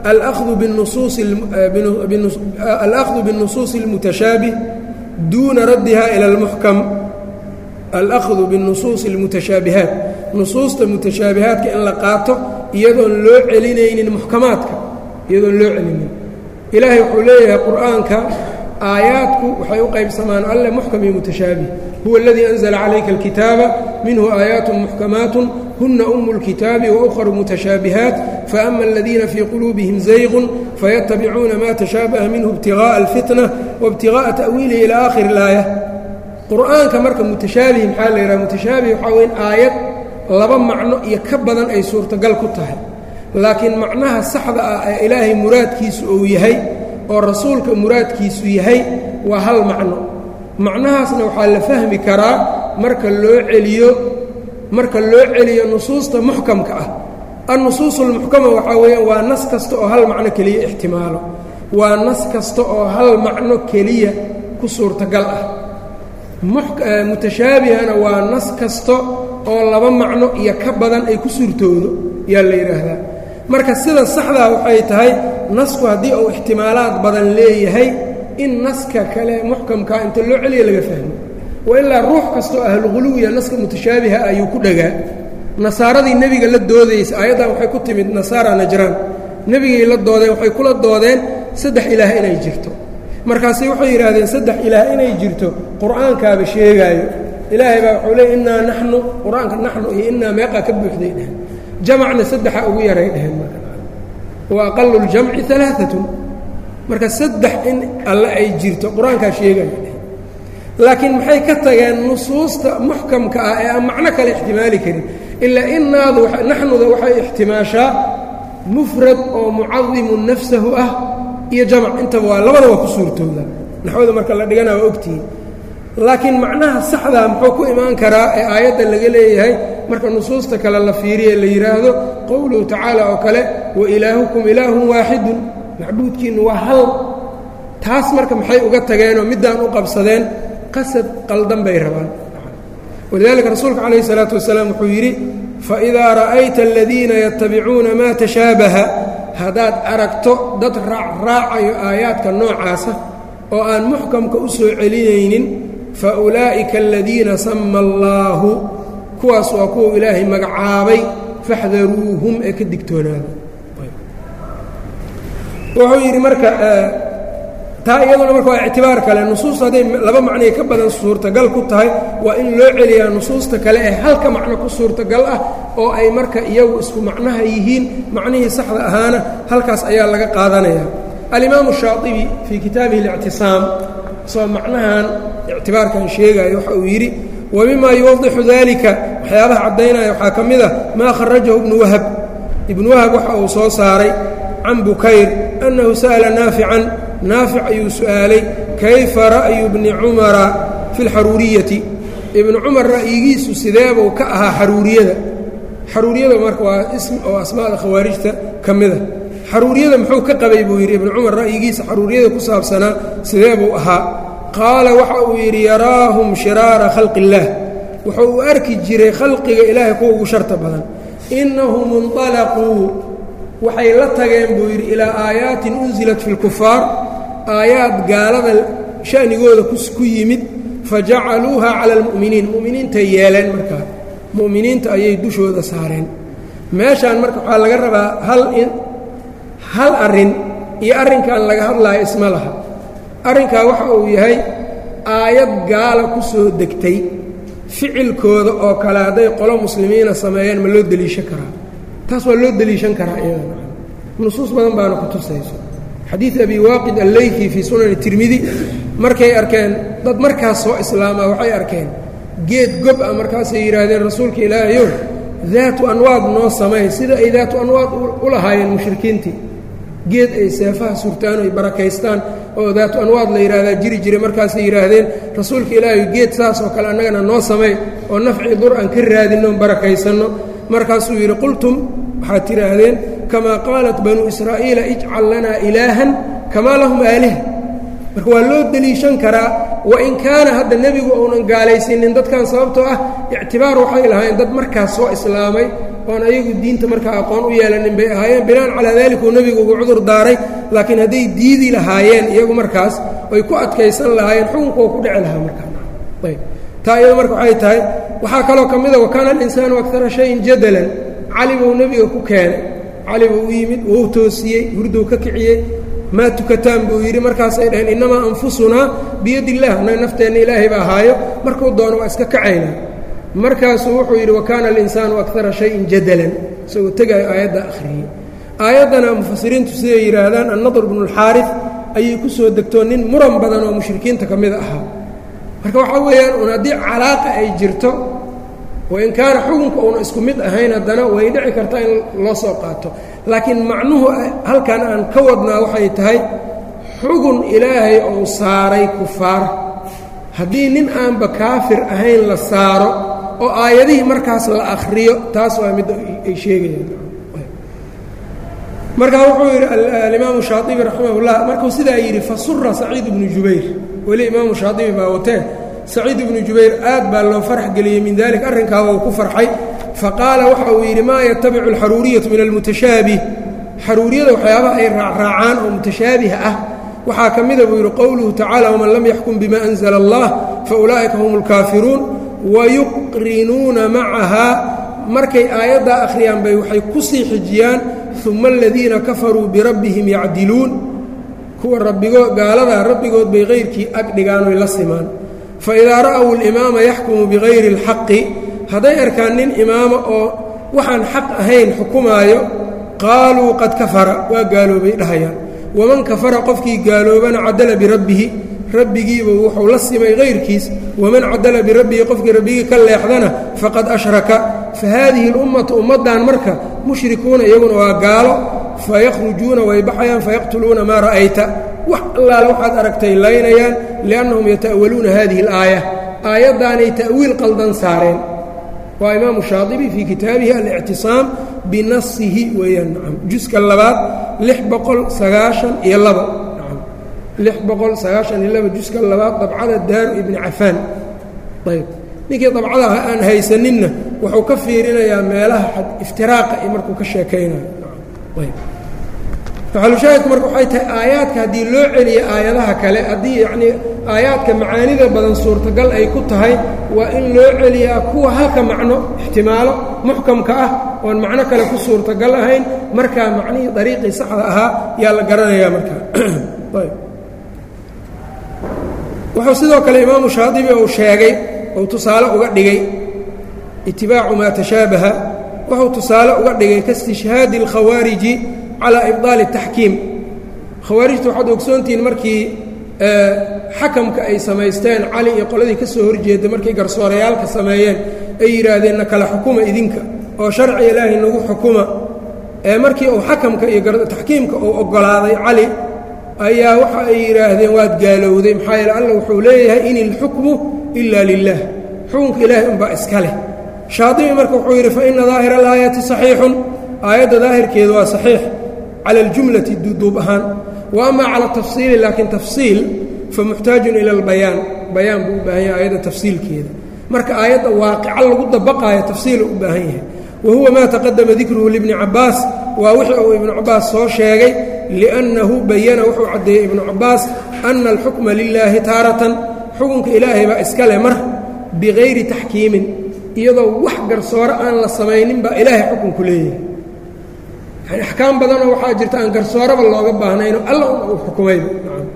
alأkhdu bالnusuuصi اlmutashaabih duuna raddiha ilى اlmuxkam alأkhdu biالnusuuصi اlmutashaabihaat nusuusta mutashaabihaadka in la qaato iyadoon loo celinaynin muxkamaadka iyadoon loo celinin ilaahay wuxuu leeyahay qur'aanka aayaadku waxay u qaybsamaan alle muxkam iyo mutashaabih huwa اladii أnزla calayka اlkitaaba minhu aayaat muxkamaat huna umu اlkitaabi waأkhru mutashaabihaat faأma aladiina fii quluubihim zayqun fayatabicuuna ma tashaabaha minhu ibtiغاءa اlfitna waاbtiغاءa ta'wiilihi ilى aakhir اlaaya qur'aanka marka mutashaabih maxaa la yidhaha mutashaabih waxaa weyn aayad laba macno iyo ka badan ay suurtagal ku tahay laakiin macnaha saxda ah ee ilaahay muraadkiisu uu yahay oo rasuulka muraadkiisu yahay waa hal macno macnahaasna waxaa la fahmi karaa marka loo celiyo marka loo celiyo nusuusta muxkamka ah annusuus ulmuxkama waxaa weeyaan waa nas kasta oo hal macno keliya ixtimaalo waa nas kasta oo hal macno keliya ku suurtagal ah mutashaabihana waa nas kasta oo laba macno iyo ka badan ay ku suurtoodo yaa la yidhaahdaa marka sida saxdaa waxay tahay nasku haddii uu ixtimaalaad badan leeyahay in naska kale muxkamkaa inta loo celiya laga fahmo wa ilaa ruux kastoo ahluguluwiya naska mutashaabiha ayuu ku dhagaa nasaaradii nebiga la doodaysa aayaddan waxay ku timid nasaara najraan nebigay la doodeen waxay kula doodeen saddex ilaah inay jirto markaase waxay yidhaahdeen saddex ilaah inay jirto qur'aankaaba sheegaayo ilaahay baa wuxuu leey innaa naxnu qur-aanka naxnu iyo innaa meeqaa ka buuxday dheheen jamacna saddexa ugu yaray dheheen wa aqalu ljamci alaaatun marka saddex in alle ay jirto qur-aankaa sheegaya dheheen laakiin maxay ka tageen nusuusta muxkamka ah ee aan macno kale ixtimaali karin ilaa inaadu naxnuda waxay ixtimaashaa mufrad oo mucadimun nafsahu ah iyo jamac intaba waa labada waa ku suurtooda naxwada marka la dhigana waa ogtihiin laakiin macnaha saxdaa muxuu ku imaan karaa ee aayadda laga leeyahay marka nusuusta kale la fiiriye la yidhaahdo qowluhu tacaala oo kale wa ilaahukum ilaahun waaxidun macbuudkiinnu waa hal taas marka maxay uga tageenoo middaan u qabsadeen qasad qaldan bay rabaan walidaalika rasuulka calayhi salaatu wasalaam wuxuu yidhi faidaa ra'ayta aladiina yatabicuuna maa tashaabaha haddaad aragto dad raacraacayo aayaadka noocaasa oo aan muxkamka u soo celinaynin fa ulaa'ika aladiina sama allaahu kuwaas waa kuwa ilaahay magacaabay faxdaruuhum ee ka digtoonaada wuxuu yidhi marka taa iyaduna marka waa ictibaar kale nusuusta hadday laba macnay ka badan suurtagal ku tahay waa in loo celiyaa nusuusta kale ee halka macno ku suurtagal ah oo ay marka iyagu isku macnaha yihiin macnihii saxda ahaana halkaas ayaa laga qaadanaya alimaamu shaaibi fii kitaabihi اlictisaam isagoo macnahan ictibaarkan sheegayo waxa uu yidhi wa mima yuwadixu dalika waxyaabaha caddaynaya waxaa ka mid a maa kharajahu ibnu wahab ibnu wahab waxa uu soo saaray can bukayr annahu sa'ala naafican naafic ayuu su'aalay kayfa ra'yu bni cumara fi اlxaruuriyati ibnu cumar ra'yigiisu sideebuu ka ahaa xaruuriyada xaruuriyada marka waa ism oo asmaada khawaarijta ka mida xaruuriyada muxuu ka qabay buu yidhi ibnu cumar ra'yigiisa xaruuriyada ku saabsanaa sidee buu ahaa qaala waxa uu yidhi yaraahum shiraara khalqi illaah wuxuu u arki jiray khalqiga ilaahay kuwa ugu sharta badan innahum inطalaquu waxay la tageen buu yidhi ilaa aayaatin unsilat fi lkufaar aayaad gaalada sha'nigooda ku yimid fajacaluuha cala almu'miniin mu'miniintay yeeleen markaa mu'miniinta ayay dushooda saareen meeshaan marka waxaa laga rabaa hal in hal arrin iyo arrinkan laga hadlaayo isma laha arrinkaa waxa uu yahay aayad gaala ku soo degtay ficilkooda oo kale hadday qolo muslimiina sameeyeen ma loo deliishan karaa taas waa loo deliishan karaa iyada nusuus badan baana ku tusayso xadiid abi waaqid alleyki fii sunani tirmidi markay arkeen dad markaas soo islaamaa waxay arkeen geed gob ah markaasay yidhaahdeen rasuulka ilaahayow daatu anwaad noo samay sida ay daatu anwaad u lahaayeen mushrikiintii geed ay seefaha surtaan ay barakaystaan oo daatu anwaad la yidhahdaa jiri jiray markaasay yidhaahdeen rasuulka ilaahay geed saas oo kale annagana noo samay oo nafci dur aan ka raadinno barakaysanno markaasuu yidhi qultum waxaad tidhaahdeen kamaa qaalat banuu israa'iila ijcal lanaa ilaahan kamaa lahum aaliha marka waa loo deliishan karaa wain kaana hadda nebigu uunan gaalaysiinin dadkan sababtoo ah ictibaar waxay lahaayeen dad markaas soo islaamay oon ayagu diinta markaa aqoon u yeelanin bay ahaayeen binaan calaa dalik uu nebigu ugu cudur daaray laakiin hadday diidi lahaayeen iyagu markaas oy ku adkaysan lahaayeen xukunka oo ku dhici lahaa markaayb taa iyado marka waxay tahay waxaa kaloo ka mida wakaana alinsaanu akara shayin jadalan cali buu nebiga ku keenay cali buu u yimid wou toosiyey hurdow ka kiciyey maa tukataan buu yidhi markaasay dhaheen innamaa anfusunaa biyad illah annaga nafteenna ilaahay baa ahaayo markuu doono waa iska kacaynaa markaasuu wuxuu yidhi wakaana alinsaanu akara shayin jadalan isagoo tegaayo aayaddaa akhriyey aayaddana mufasiriintu siday yidhaahdaan annadr bnu اlxaari ayay ku soo degtoo nin muran badan oo mushrikiinta ka mida ahaa marka waxaa weeyaan un haddii calaaqa ay jirto wain kaana xukunka uuna isku mid ahayn haddana way dhici kartaa in loo soo qaato laakiin macnuhu halkan aan ka wadnaa waxay tahay xugun ilaahay ou saaray kufaar haddii nin aanba kaafir ahayn la saaro oo aayadihii markaas la akhriyo taas waa midda ay sheegayaan markaa wuxuu yidhi alimaamu shaaibi raximahullah markuu sidaa yidhi fasura saciid ibnu jubayr weli imaamu shaaibi baa watee saciid ibnu jubayr aad baa loo farax geliyey min dalik arrinkaa wou ku farxay faqaala waxa uu yidhi maa yatabicu alxaruuriyatu min almutashaabih xaruuriyada waxyaabaha ay raacraacaan oo mutashaabih ah waxaa ka mida buu yidhi qowluhu tacala waman lam yaxkum bima anzla allah faulaa'ika hum اlkaafiruun wayuqrinuuna macahaa markay aayaddaa akhriyaan bay waxay ku sii xijiyaan uma aladiina kafaruu birabbihim yacdiluun kuwa rabbigo gaalada rabbigood bay kayrkii ag dhigaan oy la simaan faidaa ra'w اlimaama yaxkumu bigayri اlxaqi hadday arkaan nin imaama oo waxaan xaq ahayn xukumaayo qaaluu qad kafara waa gaaloobay dhahayaan waman kafara qofkii gaaloobana cadala birabbihi rabbigiiba wuxuu la simay kayrkiis waman cadala birabbihi qofkii rabbigii ka leexdana faqad ashraka fa haadihi اlummatu ummaddan marka mushrikuuna iyaguna waa gaalo fayakhrujuuna way baxayaan fayaqtuluuna maa ra'ayta wax allaale waxaad aragtay laynayaan liannahum yata'awaluuna hadihi اlaaya aayaddaanay ta'wiil qaldan saareen waa imaamu shaadibi fii kitaabihi alictisaam binasihi weeyaan nacam juska labaad lix boqol sagaashan iyo labo nacam lix boqol sagaashan iyo labo juska labaad dabcada daaru ibni cafaan ayb ninkii dabcada aan haysaninna wuxuu ka fiirinayaa meelaha iftiraaqa iyo markuu ka sheekaynayo ayb maxalushaahidku marka waxay tahay aayaadka haddii loo celiyo aayadaha kale haddii yacnii aayaadka macaanida badan suurtagal ay ku tahay waa in loo celiyaa kuwa halka macno ixtimaalo muxkamka ah oon macno kale ku suurtagal ahayn markaa macnihii dariiqii saxda ahaa yaa la garanayaa markaa wuxuu sidoo kale imaamu shaadibi uu sheegay ou tusaale uga dhigay itibaacu maa tashaabaha wuxuu tusaale uga dhigay kaistishhaadi اlkhawaariji calى ibطaali الtaxkiim khawaarijta waxaad ogsoontihiin markii xakamka ay samaysteen cali iyo qoladii ka soo horjeeda markay garsoorayaalka sameeyeen ay yidhaahdeen na kala xukuma idinka oo sharci ilaahay nagu xukuma ee markii uu xakamka iyo taxkiimka uu oggolaaday cali ayaa waxa ay yidhaahdeen waad gaalowday maxaa yeele alla wuxuu leeyahay in ilxukmu ila lilah xukunka ilaahay unbaa iska leh shaadibi marka wuxuu yidhi faina daahira alaayati saxiixun aayadda daahirkeedu waa saxiix cala aljumlati duuduub ahaan wa ama cala tafsiili laakiin tafsiil fa muxtaajun ila albayaan bayaan buu u baahan yahay aayadda tafsiilkeeda marka aayadda waaqica lagu dabaqaayo tafsiila u baahan yahay wa huwa maa taqadama dikruhu libni cabbaas waa wixii uu ibnu cabbaas soo sheegay liannahu bayana wuxuu caddeeyey ibnu cabbaas ana alxukma lilaahi taaratan xukunka ilaahay baa iska leh mar bikayri taxkiimin iyadoo wax garsoore aan la samaynin baa ilaahay xukunku leeyahay yani axkaam badanoo waxaa jirta aan garsooraba looga baahnayno alla uu xukumayba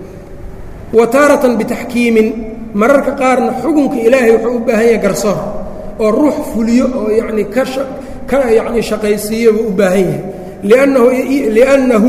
wa taaratan bitaxkiimin mararka qaarna xukunka ilaahay wuxuu u baahan yahay garsoor oo ruux fuliyo oo yacni ka ka yacni shaqaysiiyo buu u baahan yahay liannahu liannahu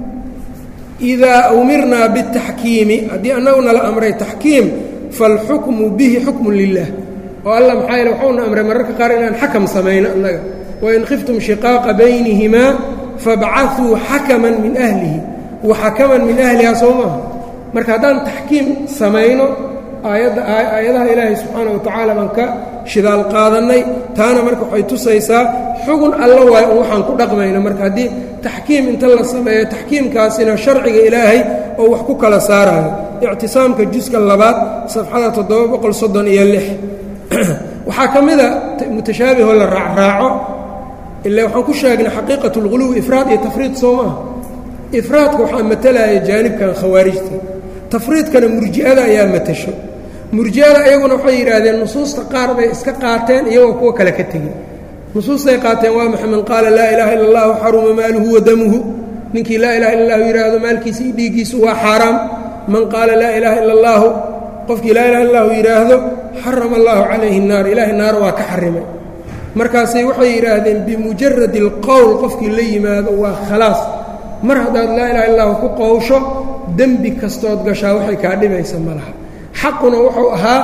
idaa umirnaa biاtaxkiimi haddii annagu nala amray taxkiim faalxukmu bihi xukmun lilah oo alla maxaa yeele waxuuna amray mararka qaar inaan xakam samayno annaga wain khiftum shiqaaqa baynihimaa fabcaثuu xakaman min ahlihi wa xakaman min ahlihaa soo maaha marka haddaan taxkiim samayno aayadda aayadaha ilaahay subxaana wa tacaala baan ka shidaal qaadannay taana marka waxay tusaysaa xugun alla waayo un waxaan ku dhaqmayno marka haddii taxkiim inta la sameeyo taxkiimkaasina sharciga ilaahay oo wax ku kala saarayo ictisaamka juska labaad safxada toddoba boqol soddon iyo lix waxaa ka mida mutashaabihoo la raacraaco ila waxaan ku sheegnay xaqiiqat اlguluw ifraad iyo tafriid soo maaha ifraadka waxaa matalaya jaanibkan khawaarijta tafriidkana murji'ada ayaa matasho murji'ada iyaguna waxay yidhaahdeen nusuusta qaar bay iska qaateen iyagoo kuwa kale ka tegey nusuustay qaateen waa maxa man qaala laa ilaaha illa اllahu xaruma maaluhu wa damuhu ninkii laa ilaha illa اllahu yidhaahdo maalkiisa iyo dhiiggiisu waa xaaraam man qaala laa ilaaha illa اllaahu qofkii laa ilaha illahu yidhaahdo xarama allahu calayhi الnaar ilaahay naar waa ka xarimay markaasay waxay yidhaahdeen bimujaradi اlqowl qofkii la yimaado waa khalaas mar haddaad laa ilaha illahu ku qowsho dembi kastood gashaa waxay kaa dhibaysa ma laha xaquna wuxuu ahaa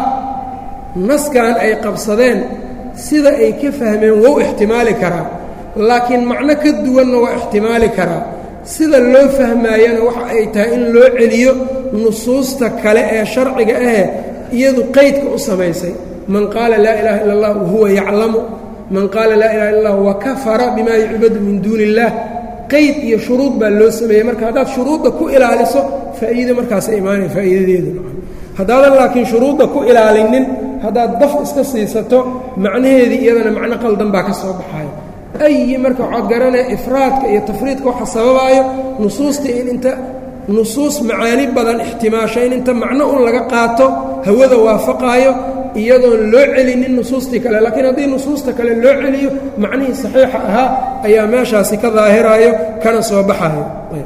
naskan ay qabsadeen sida ay ka fahmeen wou ixtimaali karaa laakiin macno ka duwanna waa ixtimaali karaa sida loo fahmaayana waxa ay tahay in loo celiyo nusuusta kale ee sharciga ahe iyadu qeydka u samaysay man qaala laa ilaaha illa allah wahuwa yaclamu man qaala laa ilaha illa allah wakafara bimaa yucbadu min duuni illaah qeyd iyo shuruud baa loo sameeyey marka haddaad shuruudda ku ilaaliso faa'iido markaasa imaanaya faa'iidadeedu haddaadan laakiin shuruudda ku ilaalinin haddaad daf iska siisato macnaheedii iyadana macno qaldan baa ka soo baxayo ayi marka waxaad garanaya ifraadka iyo tafriidka waxa sababaayo nusuustii in inta nusuus macaani badan ixtimaasho in inta macno un laga qaato hawada waafaqaayo iyadoon loo celinin nusuustii kale laakiin haddii nusuusta kale loo celiyo macnihii saxiixa ahaa ayaa meeshaasi ka daahiraayo kana soo baxayo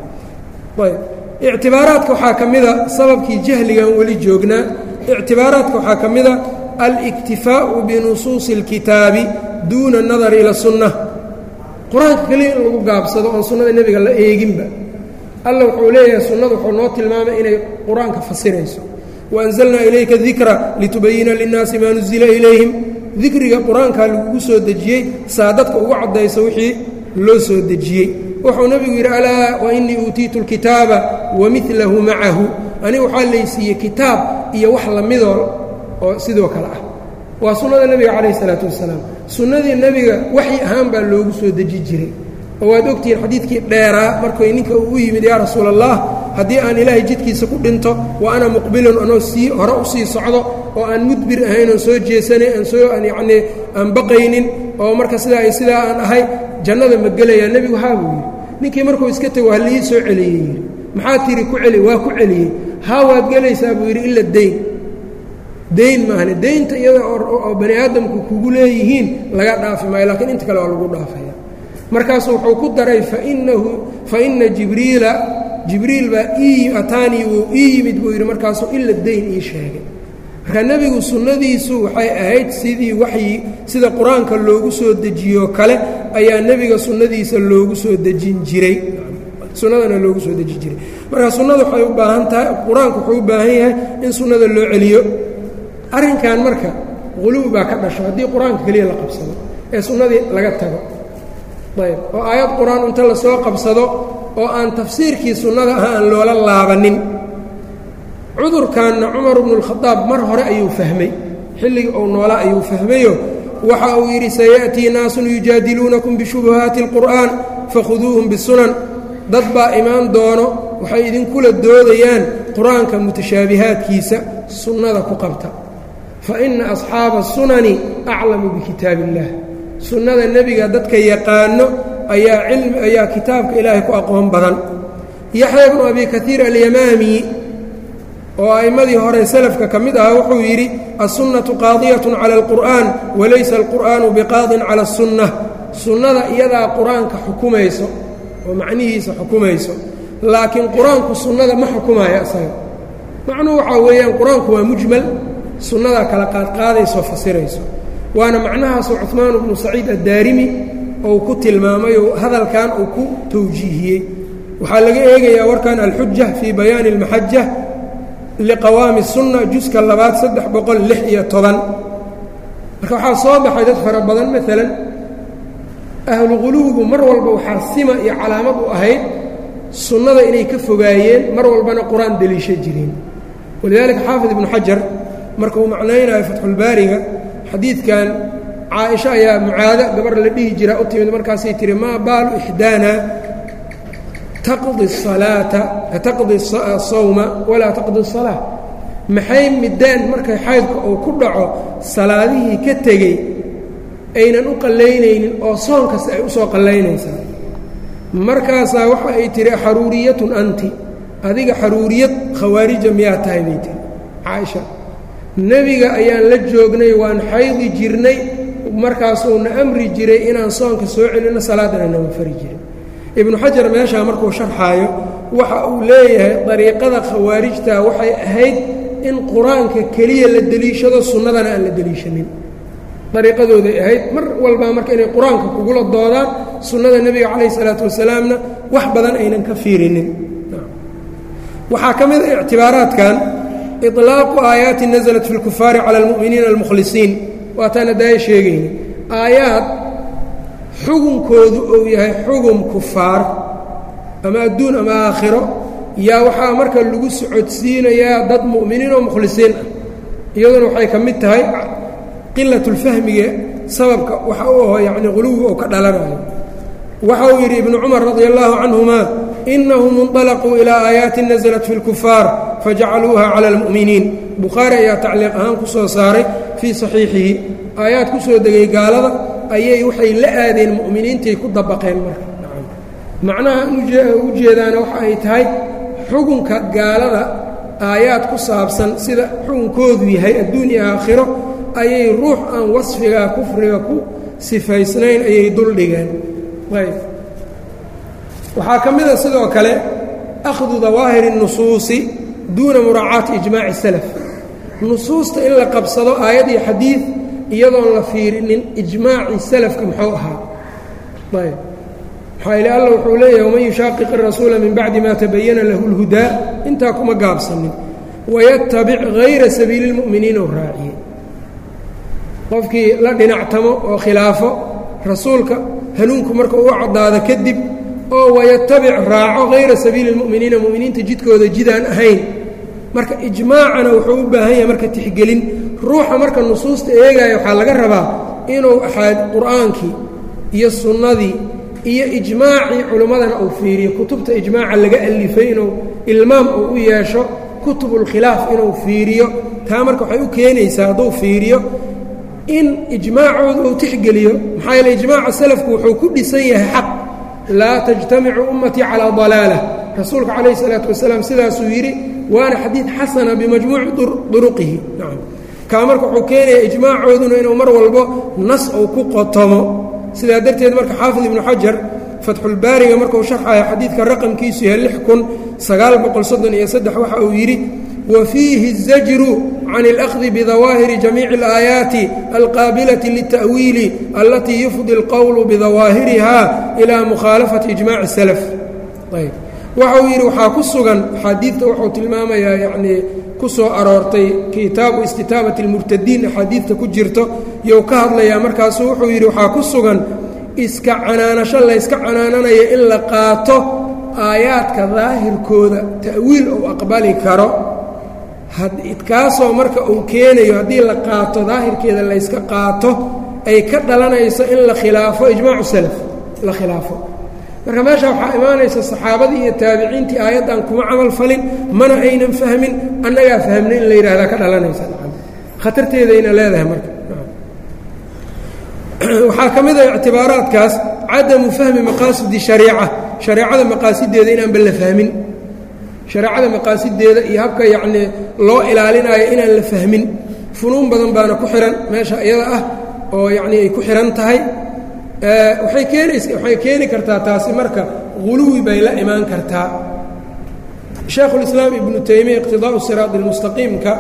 ayb ictibaaraadka waxaa ka mida sababkii jahligan weli joognaa ictibaaraadka waxaa ka mida aliktifaa'u binusuusi اlkitaabi duuna اnadari ila sunna qur-aanka keliya in lagu gaabsado oon sunnada nebiga la eeginba alla wuxuu leeyahay sunnadu wuxuu noo tilmaamay inay qur-aanka fasirayso waanzalnaa ilayka dikra litubayina linnaasi maa nuzila ilayhim dikriga qur-aankaa lagugu soo dejiyey saa dadka ugu caddayso wixii loo soo dejiyey wuxuu nebigu yidhi alaa wainii uutiitu اlkitaaba wamilahu macahu aniga waxaa laysiiyey kitaab iyo wax lamidoo oo sidoo kale ah waa sunnada nebiga calayh isalaatu wasalaam sunnadii nebiga waxyi ahaan baa loogu soo deji jiray oo waad ogtihiin xadiidkii dheeraa markay ninka uu u yimid yaa rasuul allah haddii aan ilaahay jidkiisa ku dhinto wa ana muqbilun anoo sii hore u sii socdo oo aan mudbir ahayn oon soo jeesanay aan soo aan yacnii aan baqaynin oo marka sidaa iyo sidaa aan ahay jannada ma gelayaa nebigu haa buu yidhi ninkii markuu iska tego halii soo celiyey yidhi maxaa tiri ku celi waa ku celiyey haa waad gelaysaa buu yidhi ila dayn dayn maahane daynta iyada oo bani aadamku kugu leeyihiin laga dhaafi maayo lakiin inta kale waa lagu dhaafaya markaasuu wuxuu ku daray fainahu faina jibriila jibriil baa ii ataanii wuu ii yimid buu yidhi markaasuu ila dayn ii sheegay marka nebigu sunnadiisu waxay ahayd sidii waxyi sida qur-aanka loogu soo dejiyoo kale ayaa nebiga sunnadiisa loogu soo dejin jiray sunnadana loogu soo deji jiray marka sunnada waxay u baahan tahay qur-aanku wuxuu u baahan yahay in sunnada loo celiyo arrinkan marka quluw baa ka dhasho haddii qur-aanka keliya la qabsado ee sunnadii laga tago ayb oo aayad qur-aan inta lasoo qabsado oo aan tafsiirkii sunnada ah aan loola laabanin cudurkanna cumar bnu اlkhadaab mar hore ayuu fahmay xilligii uu noolaa ayuu fahmayo waxa uu yidhi sayaأtii naasun yujaadiluunakum bishubuhaati اlqur'aan fakhuduuhum bisunan dad baa imaan doono waxay idinkula doodayaan qur-aanka mutashaabihaadkiisa sunnada ku qabta fa ina asxaaba sunani aclamu bikitaab اllah sunnada nebiga dadka yaqaano ayaa cilmi ayaa kitaabka ilaahay ku aqoon badan yaxya bnu abi kaiir alyamaami oo a'immadii hore selafka ka mid ahaa wuxuu yidhi assunnatu qaadiyatun cala alqur'aan walaysa alqur'aanu biqaadin cala asunna sunnada iyadaa qur-aanka xukumayso oo macnihiisa xukumayso laakiin qur-aanku sunnada ma xukumaayo asaga macnuhu waxaa weeyaan qur-aanku waa mujmal sunnadaa kala qaadqaadaysoo fasirayso waana macnahaasoo cuhmaan bnu saciid addaarimi ou ku tilmaamay oo hadalkan uu ku tawjiihiyey waxaa laga eegayaa warkan alxuja fii bayaani اlmaxaja liqawaami الsunna juska labaad saddex boqol lix iyo toban marka waxaa soo baxay dad fara badan maalan ahlu quluwigu mar walba waxaa sima iyo calaamad u ahayd sunnada inay ka fogaayeen mar walbana qur-aan deliisha jireen walidaalika xaafid ibnu xajar marka uu macnaynayo fatxulbaariga xadiidkan caaisha ayaa mucaado gabar la dhihi jiraa u timid markaasay tihi maa baalu ixdaana taqdi الsalaata taqdi الsawma walaa taqdi الsalaa maxay mideen markay xaydka uu ku dhaco salaadihii ka tegey aynan u qallaynaynin oo soon kasta ay usoo qallaynaysaa markaasaa waxa ay tihi xaruuriyatun anti adiga xaruuriyad khawaarija miyaa tahay bay tihi caaisha nebiga ayaan la joognay waan xaydi jirnay markaasuuna amri jiray inaan soonka soo celinno salaadana nama fari jirin ibnu xajar meeshaa markuu sharxaayo waxa uu leeyahay dariiqada khawaarijta waxay ahayd in qur-aanka keliya la deliishado sunnadana aan la deliishanin dariiqadooday ahayd mar walbaa marka inay qur-aanka kugula doodaan sunnada nebiga calayhi salaatu wasalaamna wax badan aynan ka fiirinin waxaa ka mid a ictibaaraadkan iطlaaqu aayaati naزlat fi اlkufaari cala اlmu'miniina almukhlisiin waataana daaya sheegayna aayaad xugunkoodu uu yahay xugum kufaar ama adduun ama aakhiro yaa waxaa marka lagu socodsiinayaa dad mu'miniin oo mukhlisiin ah iyaduna waxay ka mid tahay qilatulfahmiga sababka waxa u aho yacni quluwiga oo ka dhalanayo waxa uu yidhi ibnu cumar radi allahu canhuma inahum inطalaquu ilaa aayaatin naزlat fi اlkufaar fajacaluuha cala اlmu'miniin bukhaari ayaa tacliiq ahaan ku soo saaray fii saxiixihi aayaad ku soo degay gaalada ayay waxay la aadeen mu'miniintay ku dabaqeen marka macnaha u jeedaana waxa ay tahay xugunka gaalada aayaad ku saabsan sida xugunkoodu yahay adduun iyo aakhiro ayay ruux aan wasfigaa kufriga ku sifaysnayn ayay duldhigeen ayb waxaa ka mida sidoo kale akhdu dawaahiri الnusuusi duuna muraacaati ijmaaci salaf nusuusta in la qabsado aayad iyo xadiid iyadoon la fiirinin ijmaaci salafka muxuu ahaa ayb maxaa ile alla wuxuu leeyahay waman yushaaqiq الrasuula min bacdi ma tabayana lahu اlhudaa intaa kuma gaabsanin wayatabic hayra sabiili اlmu'miniina u raaciyey qofkii la dhinactamo oo khilaafo rasuulka hanuunku marka uu caddaado kadib oo wayatabic raaco hayra sabiili اlmu'miniina mu'miniinta jidkooda jidaan ahayn marka ijmaacana wuxuu u baahan yahay marka tixgelin ruuxa marka nusuusta eegaya waxaa laga rabaa inuu axaad qur'aankii iyo sunnadii iyo ijmaacii culimmadana uu fiiriyo kutubta ijmaaca laga alifay inuu ilmaam uu u yeesho kutubulkhilaaf inuu fiiriyo taa marka waxay u keenaysaa hadduu fiiriyo in ijmaacooda uu tixgeliyo maxaa yeele ijmaaca salafku wuxuu ku dhisan yahay xaq laa tajtamicu ummatii calaa dalaalah rasuulka calayhi salaatu wasalaam sidaasuu yidhi waana xadiid xasana bimajmuuci duruqihi nacam kaa marka wuxuu keenayaa ijmaacooduna inuu mar walbo nas uu ku qotomo sidaa darteed marka xaafid ibnu xajar fatxulbaariga markuu sharxayo xadiidka raqamkiisu yahay lix kun sagaal boqol soddon iyo saddex waxa uu yidhi wa fiihi الzajru can اlأkhdi bidawaahiri jamiici اlaayaati alqaabilati lلta'wiili alatii yufdi اlqowlu bidawaahiriha ilaa mukhaalafati ijmaci اsalaf ayb waxa uu yidhi waxaa ku sugan axaadiidta wuxuu tilmaamayaa yacnii ku soo aroortay kitaabu istitaabati اlmurtadiin axaadiidta ku jirto iyou ka hadlayaa markaasu wuxuu yidhi waxaa ku sugan iska canaanasho layska canaananayo in la qaato aayaadka daahirkooda ta'wiil uu aqbali karo kaasoo marka uu keenayo haddii la qaato daahirkeeda layska qaato ay ka dhalanayso in la khilaafo ijmaacu salaf la khilaafo marka meesha waxaa imaanaysa saxaabadii iyo taabiciintii aayaddan kuma camal falin mana aynan fahmin annagaa fahmnay in la yidhahdaa ka dhalanaysa khatarteedayna leedahay marka waxaa ka mid a ictibaaraadkaas cadamu fahmi maqaasidi shariica shareecada maqaasideeda inaanba la fahmin shareecada maqaasideeda iyo habka yacnii loo ilaalinayo inaan la fahmin funuun badan baana ku xihan meesha iyada ah oo yacnii ay ku xihan tahay waxay keenays waxay keeni kartaa taasi marka huluwi bay la imaan kartaa shaekhulislaam ibnu taymiya iqtidaa'u siraad ilmustaqiimka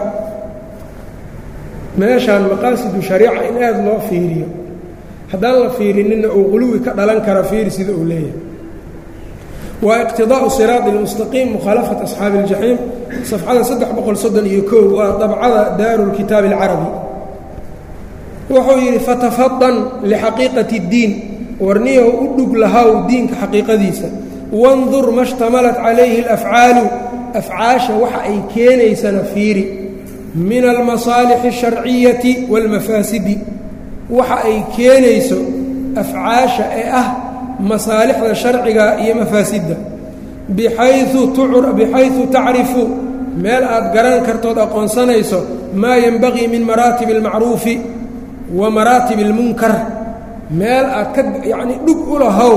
meeshaan maqaasidu shariica in aada loo fiiriyo haddaan la fiirinina uu huluwi ka dhalan kara fiiri sida uu leeyahay waa iqtidaa'u siraad ilmustaqiim mukhaalafat asxaabi iljaxiim safxada saddex boqol soddon iyo kow waa dabcada daaru lkitaabi alcarabi wuxuu yidhi fatafadan lixaqiiqati اddiin warniyahu u dhug lahaw diinka xaqiiqadiisa wandur ma shtamalat calayhi اlafcaalu afcaasha waxa ay keenaysana fiiri min almasaalixi الsharciyati wاlmafaasidi waxa ay keenayso afcaasha ee ah masaalixda sharciga iyo mafaasidda bixayu tacrifu meel aad garan kartood aqoonsanayso maa yenbagii min maraatib اlmacruufi wa maraatib اlmunkar meel aad ka yacni dhug u lahow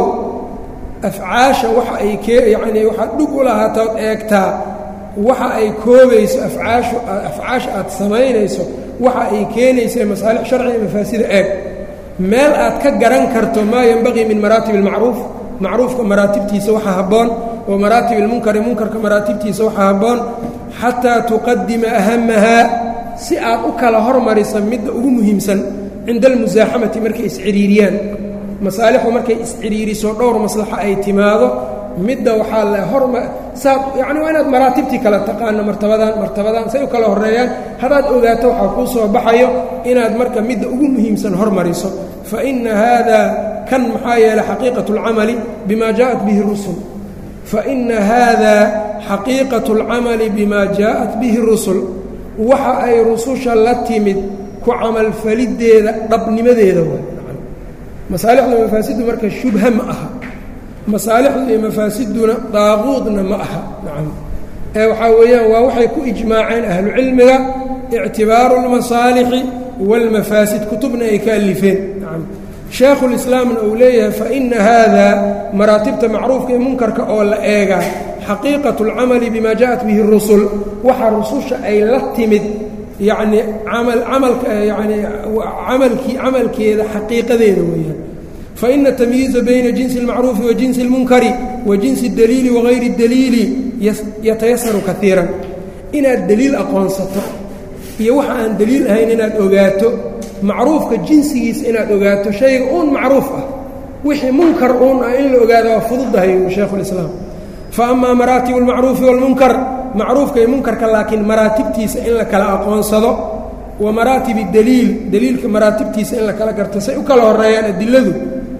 afcaasha waxa ay kee yacnii waxaad dhug u lahaatood eegtaa waxa ay koobayso afcaashu afcaasha aad samaynayso waxa ay keenaysa masaalix sharciga mafaasida eeg meel aad ka garan karto maa yenbaqii min maraatib اlmacruuf macruufka maraatibtiisa waxa habboon wa maraatib اlmunkari munkarka maraatibtiisa waxa habboon xataa tuqadima ahamahaa si aad u kala hormarisa midda ugu muhiimsan cinda almusaaxamati markay isciriiriyaan masaalixdu markay isciriiriso dhowr maslaxo ay timaado midda waxaa la horma saad yacni waa inaad maraatibtii kala taqaano martabadan martabadan say u kala horreeyaan haddaad ogaato waxaa kuu soo baxayo inaad marka midda ugu muhiimsan hormariso fa inna haada kan maxaa yeelay xaqiiqatu اlcamali bima jaaءat bihi rusul fa inna haada xaqiiqatu اlcamali bima jaaءat bihi rusul waxa ay rususha la timid ku camalfaliddeeda dhabnimadeeda waay masaalixda mafaasiddu marka shubha ma aha masaalixdu iyo mafaasiduna daaquudna ma aha nacam ee waxaa weeyaan waa waxay ku ijmaaceen ahlucilmiga ictibaaru اlmasaalixi wاlmafaasid kutubna ay ka alifeen nacam shaekhulislaamna uu leeyahay faina haada maraatibta macruufka iyo munkarka oo la eegaa xaqiiqatu اlcamali bima jaءat bihi الrusul waxa rususha ay la timid yacni amal camalka yani camalkii camalkeeda xaqiiqadeeda weeyaan faina tamyiiza bayna jinsi اlmacruufi wa jinsi اlmunkari wa jinsi اdaliili wagayri اdaliili yatayasaru kaiiran inaad deliil aqoonsato iyo waxa aan deliil ahayn inaad ogaato macruufka jinsigiisa inaad ogaato shayga uun macruuf ah wixii munkar uun ah in la ogaado waa fududahay shaykhu اlislaam faama maraatib اlmacruufi wاlmunkar macruufka iyo munkarka laakiin maraatibtiisa in la kala aqoonsado wa maraatib daliil daliilka maraatibtiisa in la kala garto say u kala horeeyaan adiladu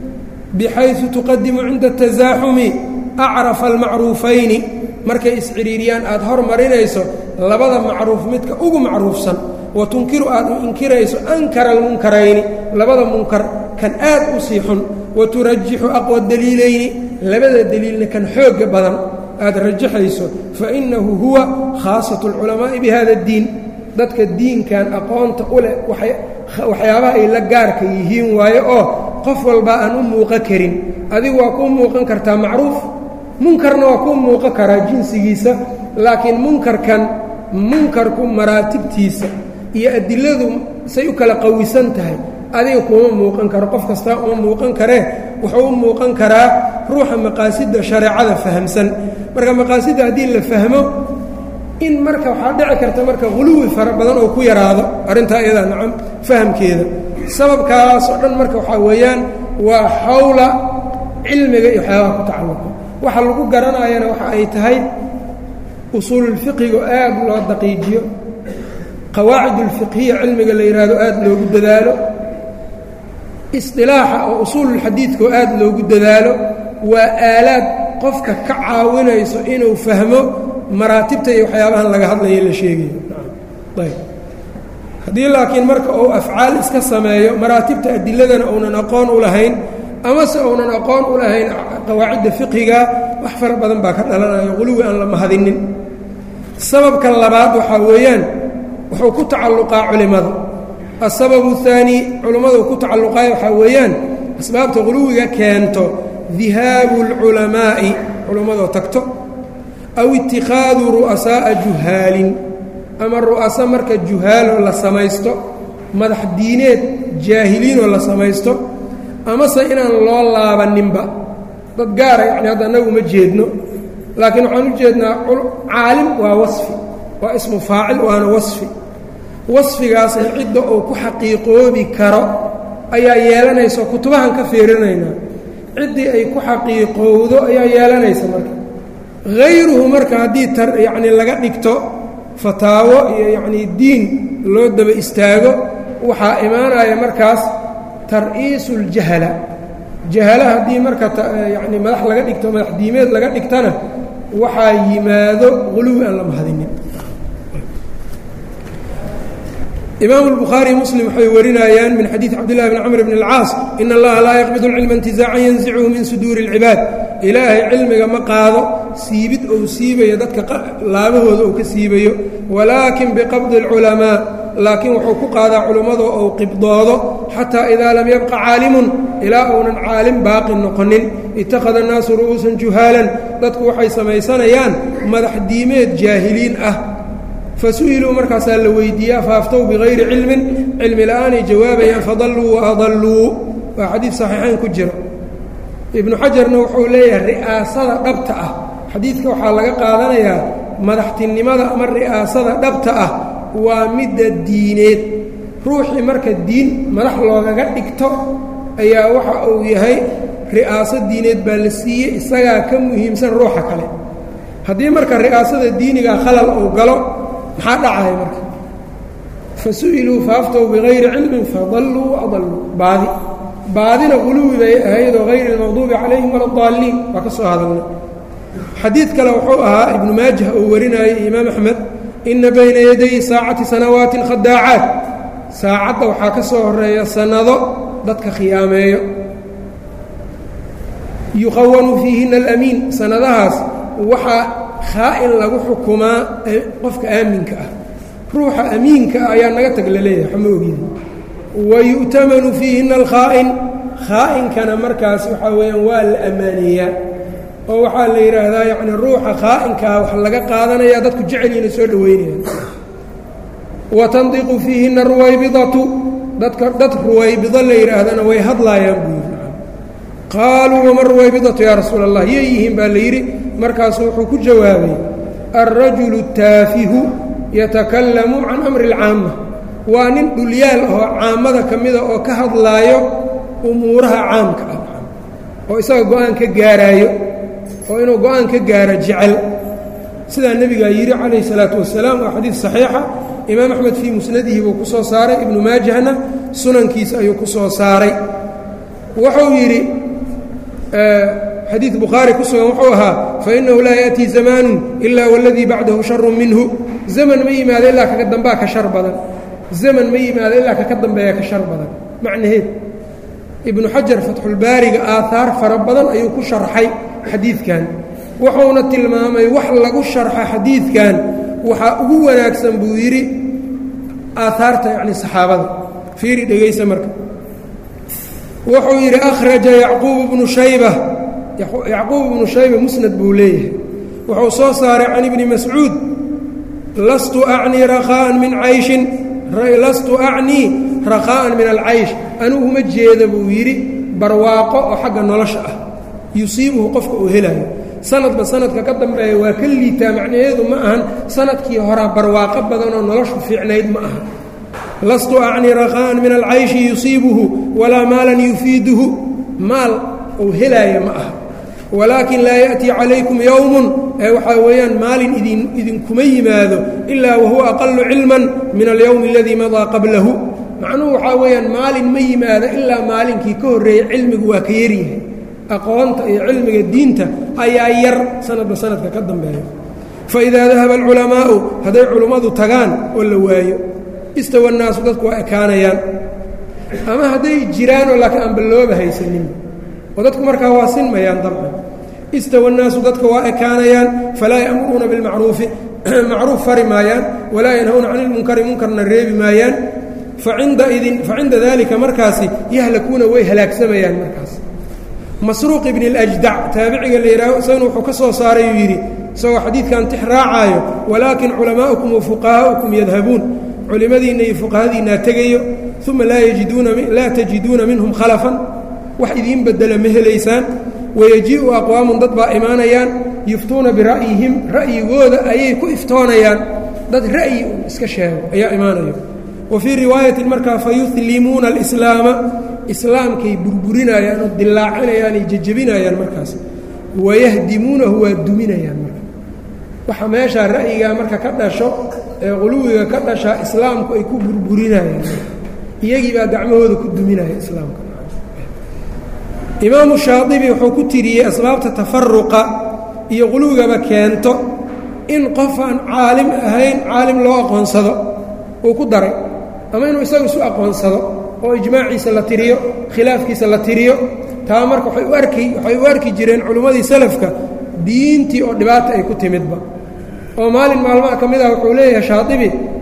bixaysu tuqadimu cinda tasaaxumi acrafa almacruufayni markay isciriiriyaan aad hormarinayso labada macruuf midka ugu macruufsan wa tunkiru aad u inkirayso ankara almunkarayni labada munkar kan aad u sii xun wa turajixu aqwa daliilayni labada daliilna kan xoogga badan aad rajaxayso fainahu huwa khaasatu اlculamaa'i bihada اddiin dadka diinkan aqoonta u leh waxyaabaha ay la gaarka yihiin waaye oo qof walba aan u muuqan karin adigu waa kuu muuqan kartaa macruuf munkarna waa kuu muuqan karaa jinsigiisa laakiin munkarkan munkarku maraatibtiisa iyo adiladu say u kala qawisan tahay adiga kuma muuqan karo qof kastaa uma muuqan karee wuxuu u muuqan karaa ruuxa maqaasidda shareecada fahamsan marka maqaasidda haddii la fahmo in marka waxaa dhici karta marka huluwi fara badan oo ku yaraado arrintaa iyadaa nacam fahamkeeda sababkaas oo dhan marka waxaa weeyaan waa xawla cilmiga iyo waxyaabaha ku tacalluqa waxa lagu garanayana waxa ay tahay usuululfiqiga aad loo daqiijiyo qawaacid ulfiqhiya cilmiga la yidhaahdo aad loogu dadaalo isdilaaxa oo usuululxadiidka oo aad loogu dadaalo waa aalaad qofka ka caawinayso inuu fahmo maraatibta iyo waxyaabahan laga hadlayo la sheegayo ayb haddii laakiin marka uu afcaal iska sameeyo maraatibta adiladana uunan aqoon u lahayn amase uunan aqoon u lahayn qawaacidda fiqhiga wax fara badan baa ka dhalanayo quluwi aan la mahadinin sababka labaad waxaa weeyaan wuxuu ku tacalluqaa culimmada asababu اhaani culummadu ku tacalluqaaya waxaa weeyaan asbaabta quluwiga keento dihaabu اlculamaa'i culimmadoo tagto aw itikhaadu ru'asaa'a juhaalin ama ru'aso marka juhaaloo la samaysto madax diineed jaahiliinoo la samaysto amase inaan loo laabaninba dad gaara yacni hadda annagu uma jeedno laakiin waxaan u jeednaa caalim waa wasfi waa ismu faacil waana wasfi wasfigaasna cidda uu ku xaqiiqoobi karo ayaa yeelanaysa kutubahan ka fiirinaynaa ciddii ay ku xaqiiqowdo ayaa yeelanaysa marka hayruhu marka haddii tar yacni laga dhigto fataawo iyo yacnii diin loo daba istaago waxaa imaanaya markaas tar'iisuuljahala jahala haddii marka yacni madax laga dhigto madax diimeed laga dhigtana waxaa yimaado quluwi aan la mahadinin imaamu الbukhaari muslim waxay warinayaan min xadiidi cabdillahi bn camr bn اlcaas in allaha laa yaqbid اlcilma intizaacan yanzichu min suduuri اlcibaad ilaahay cilmiga ma qaado siibid ou siibayo dadka laabahooda ou ka siibayo walaakin biqabdi اlculamaa laakiin wuxuu ku qaadaa culummadu ou qibdoodo xataa idaa lam yabqa caalimun ilaa uunan caalim baaqi noqonin ittakhada annaasu ru'uusan juhaalan dadku waxay samaysanayaan madax diimeed jaahiliin ah fasu'iluu markaasaa la weydiiyaa faaftow bikayri cilmin cilmi la'aanay jawaabayaan fadalluu wa adalluu waa xadiid saxiixayn ku jira ibnu xajarna wuxuu leeyahay ri'aasada dhabta ah xadiidka waxaa laga qaadanayaa madaxtinimada ama ri'aasada dhabta ah waa midda diineed ruuxii marka diin madax loogaga dhigto ayaa waxa uu yahay ri'aaso diineed baa la siiyey isagaa ka muhiimsan ruuxa kale haddii marka ri'aasada diiniga khalal uu galo maxaa dhacaya marka fasu'iluu faaftow bikayri cilmin fadalluu waadalluu baadi baadina quluwi bay ahayd oo hayri almaqduubi calayhim wala adaalliin waa ka soo hadalnay xadiid kale wuxuu ahaa ibnu maajah uu warinayay imaam axmed inna bayna yaday saacati sanawaatin khadaacaat saacadda waxaa ka soo horeeya sannado dadka khiyaameeyo yuqawanu fiihina alamiin sannadahaas waxaa khaa'in lagu xukumaa qofka aaminka ah ruuxa amiinka ah ayaa naga tag la leeyahay waxma ogidi wa yu'tamanu fiihina alkhaa'in khaainkana markaas waxaa weeyaan waa la ammaaneeyaa oo waxaa la yidhaahdaa yacni ruuxa khaa'inkaa wax laga qaadanaya dadku jecelyiina soo dhoweynayaan wa tandiqu fiihina ruwaybidatu dadka dad ruwaybido la yidhaahdana way hadlaayaan buu yidhi qaaluu wama ruwaybidatu yaa rasuula allah yay yihiin baa la yidhi markaasuu wuxuu ku jawaabay alrajulu taafihu yatakallamu can amri اlcaama waa nin dhulyaal ahoo caamada ka mida oo ka hadlaayo umuuraha caamka ah oo isaga go-aan ka gaaraayo oo inuu go-aan ka gaaro jecel sidaa nebigaa yidhi calayhi salaatu wasalaam waa xadiid saxiixa imaam axmed fii musnadihi buu ku soo saaray ibnu maajahna sunankiisa ayuu ku soo saaray wuxuu yidhi xadiid bukhaari ku sugan wuxuu ahaa fainahu laa ya'tii zamaanu ila waladii bacdahu sharu minhu zaman ma yimaado ilaa kaka dambaa ka shar badan zaman ma yimaado ilaa kaka dambeeya ka shar badan macnaheed ibnu xajar fatxulbaariga aahaar fara badan ayuu ku sharxay xadiidkan wuxuuna tilmaamay wax lagu sharxa xadiidkan waxaa ugu wanaagsan buu yidhi aahaarta yacni saxaabada fiiri dhegaysa marka wuxuu yidhi akhraja yacquub bnu shayba yacquub ibnu shayba musnad buu leeyahay wuxuu soo saaray can ibni mascuud lastu acnii rakhaa'an min cayshin lastu acnii rakhaa'an min alcaysh anugu uma jeeda buu yidhi barwaaqo oo xagga nolosha ah yusiibuhu qofka uu helayo sanadba sanadka ka dambeeya waa ka liitaa macnaheedu ma ahan sanadkii horaa barwaaqo badanoo noloshu fiicnayd ma aha lastu acnii rakhaa'an min alcayshi yusiibuhu walaa maalan yufiiduhu maal uu helaaya ma aha walaakin laa ya'tii calaykum yowmun ee waxaa weeyaan maalin idin idinkuma yimaado ilaa wahuwa aqalu cilman min alyowmi aladii madaa qablahu macnuhu waxaa weeyaan maalin ma yimaado ilaa maalinkii ka horreeyey cilmigu waa ka yaryahay aqoonta iyo cilmiga diinta ayaa yar sanadba sanadka ka dambeeya faidaa dahaba alculamaa'u hadday culummadu tagaan oo la waayo istawa annaasu dadku waa ekaanayaan ama hadday jiraanoo laakiin aan ballooba haysaninba oo dadku markaa waa sinmayaan dabcan istawa annaasu dadka waa ekaanayaan falaa ya'muruuna bilmacruufi macruuf fari maayaan walaa yanhawna cani ilmunkari munkarna reebi maayaan facinda idin facinda daalika markaasi yahlakuuna way halaagsamayaan markaas masruuq ibni اljdac taabiciga la yidhaaho isagana wuxuu ka soo saaray uu yidhi isagoo xadiidkan tix raacaayo walaakin culamaa'ukum wa fuqahaa'ukum yadhabuun culimmadiinna iyo fuqahadiinnaa tegayo uma laa tajiduuna minhum khalafan wax idiin bedela ma helaysaan wayajii'u aqwaamun dad baa imaanayaan yuftuuna bira'yihim ra'yigooda ayay ku iftoonayaan dad ra'yi un iska sheego ayaa imaanayo wa fii riwaayatin markaa fayuhlimuuna alislaama islaamkay burburinayaan oo dillaacinayaan ay jejebinayaan markaas wayahdimuunahu waa duminayaan marka waxa meeshaa ra'yigaa marka ka dhasho ee quluwiga ka dhashaa islaamku ay ku burburinayaan iyagii baa gacmahooda ku duminaya islaamka imaamu shaadibi wuxuu ku tiriyey asbaabta tafaruqa iyo quluwigaba keento in qof aan caalim ahayn caalim loo aqoonsado uu ku daray ama inuu isagu isu aqoonsado oo ijmaaciisa la tiriyo khilaafkiisa la tiriyo taa marka waay u arki waxay u arki jireen culimmadii salafka diintii oo dhibaata ay ku timidba oo maalin maalmaha ka mid ah wuxuu leeyahay shaadibi